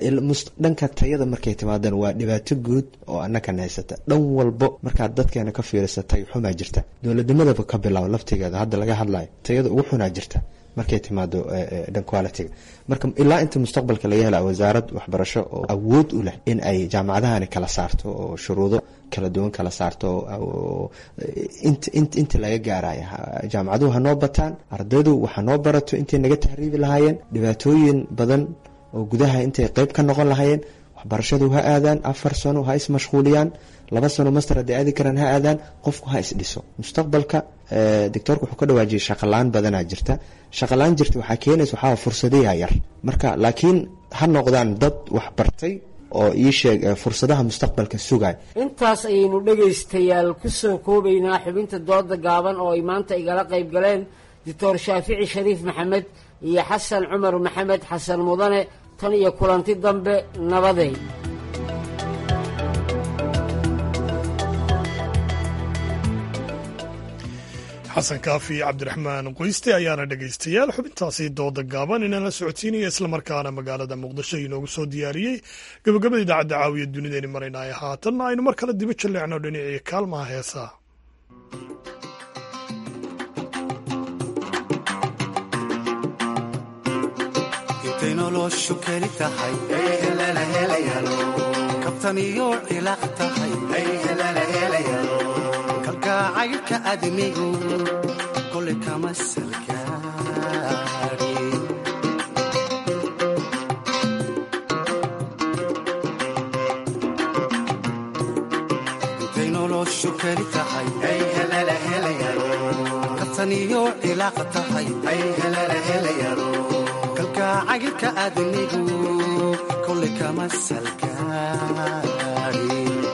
dhanka tayada markay timaadaan waa dhibaato guud oo annakana haysata dhan walbo markaad dadkeena ka fiirisa tay xumaa jirta dowladnimadaba ka bilaabo laftigeeda hadda laga hadlayo tayada ugu xunaa jirta markay timaado dhan qualitiga marka ilaa inta mustaqbalka laga hela wasaarad waxbarasho oo awood u leh in ay jaamacadahani kala saarto oo shuruudo kala duwan kala saarto inta laga gaaraya jaamacaduhu hanoo bataan ardaydu waxa noo barato intay naga tahriibi lahaayeen dhibaatooyin badan oo gudaha intay qeyb ka noqon lahaayeen waxbarashadu ha aadaan afar sano ha ismashquuliyaan laba sano master hadday aadi karaan ha aadaan qofku ha isdhiso mustaqbalka doctoorka wuxuu ka dhawaajiyay shaqalaan badanaa jirta shaqalaan jirta waxaa keenaysa waxaa fursadayaa yar marka laakiin ha noqdaan dad waxbartay oo ii sheeg fursadaha mustaqbalka sugay intaas ayaynu dhegaystayaal ku soo koobaynaa xubinta dooda gaaban oo ay maanta igala qayb galeen doctor shaafici shariif maxamed iyo xasan cumar maxamed xasan mudane tan iyo kulanti dambe nabaday xasan kaafi cabdiraxmaan qoyste ayaana dhegaystayaal xubintaasi dooda gaaban inaan la socodsiinaya islamarkaana magaalada muqdisho inoogu soo diyaariyey gabagabada idaacadda caawiya dunideeni maraynaay haatanna aynu mar kale diba jalleecno dhinacii kaalmaha heesaa intay noloshu keli tahay kabtan iyo cilaaq tahay kalgacaylka admigu kolay kama salgaari intay noloshu keli tahay kabtan iyo cilaaq tahay kalgacaylka admigu kolay kama salgaari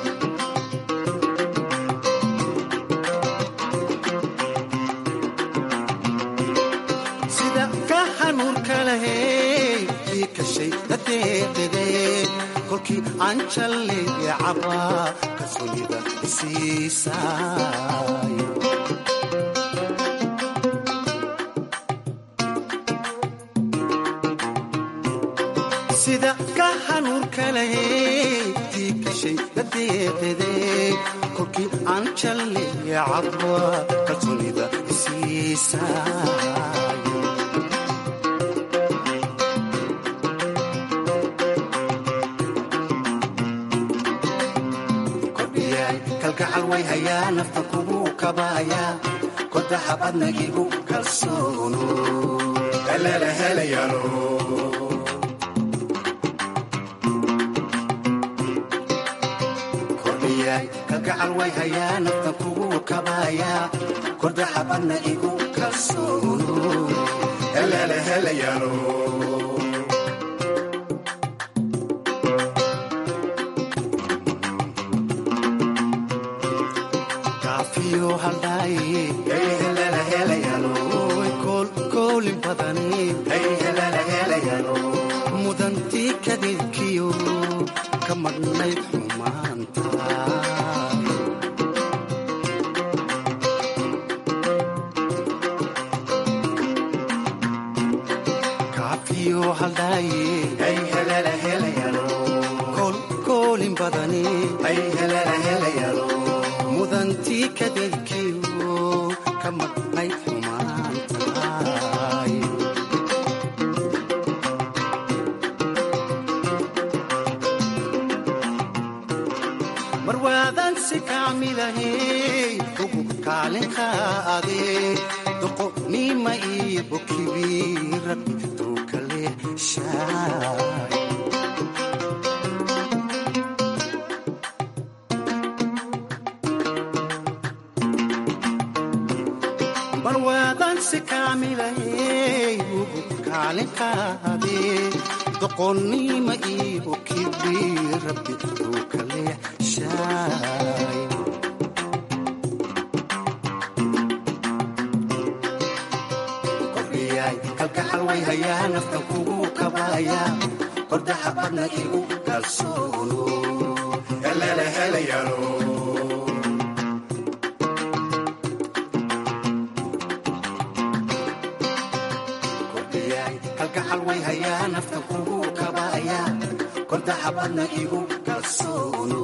kolkii aan jalleeye cabaa kalsoonida isiisay sida ka hanuurka lahey tii gashay dadeeqede kolkii aan jalleeye cabaa kalsoonida isiisay way hayaa nafta kubuu kabaaya kodaxa badnagigu kalsoono alala helayaalo kordhiyaay kalgacal way hayaa nafta kubuu kabaaya kodaxa badna igu kalsoono alala helayaalo mudantii kadibkiyo ka madhnayd xumaanta kaafiyo haldhaaye koolin badani mudantii kadibkiyo ka madhnayd xumaanta marwaadansi kaamilahey ugu kaalinkaade doqonima iyo bokibi rabbi tuukale shaay marwaadansi kaamilahey ugu kaalinkaade doqonima iyo bokibi rabbi tuukale kordhiyaay kalgacal way hayaa naftan kugu kabaaya kordaxa badna igu kalsoono alala helayaalo kordhiyaay kalgacal way hayaa naftan kugu kabaaya kordaxa badna igu kalsoono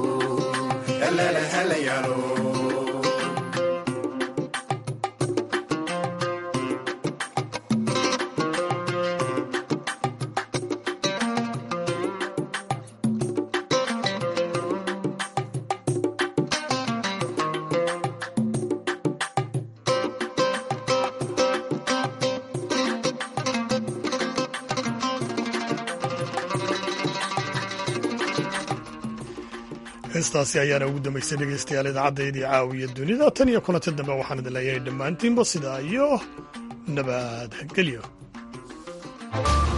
heestaasi ayaana ugu dambaysay dhegaystayaal idaacaddayadii caawiya dunida tan iyo kulanti dambe waxaan idin leeyahay dhammaantiinba sidaa iyo nabadgelyo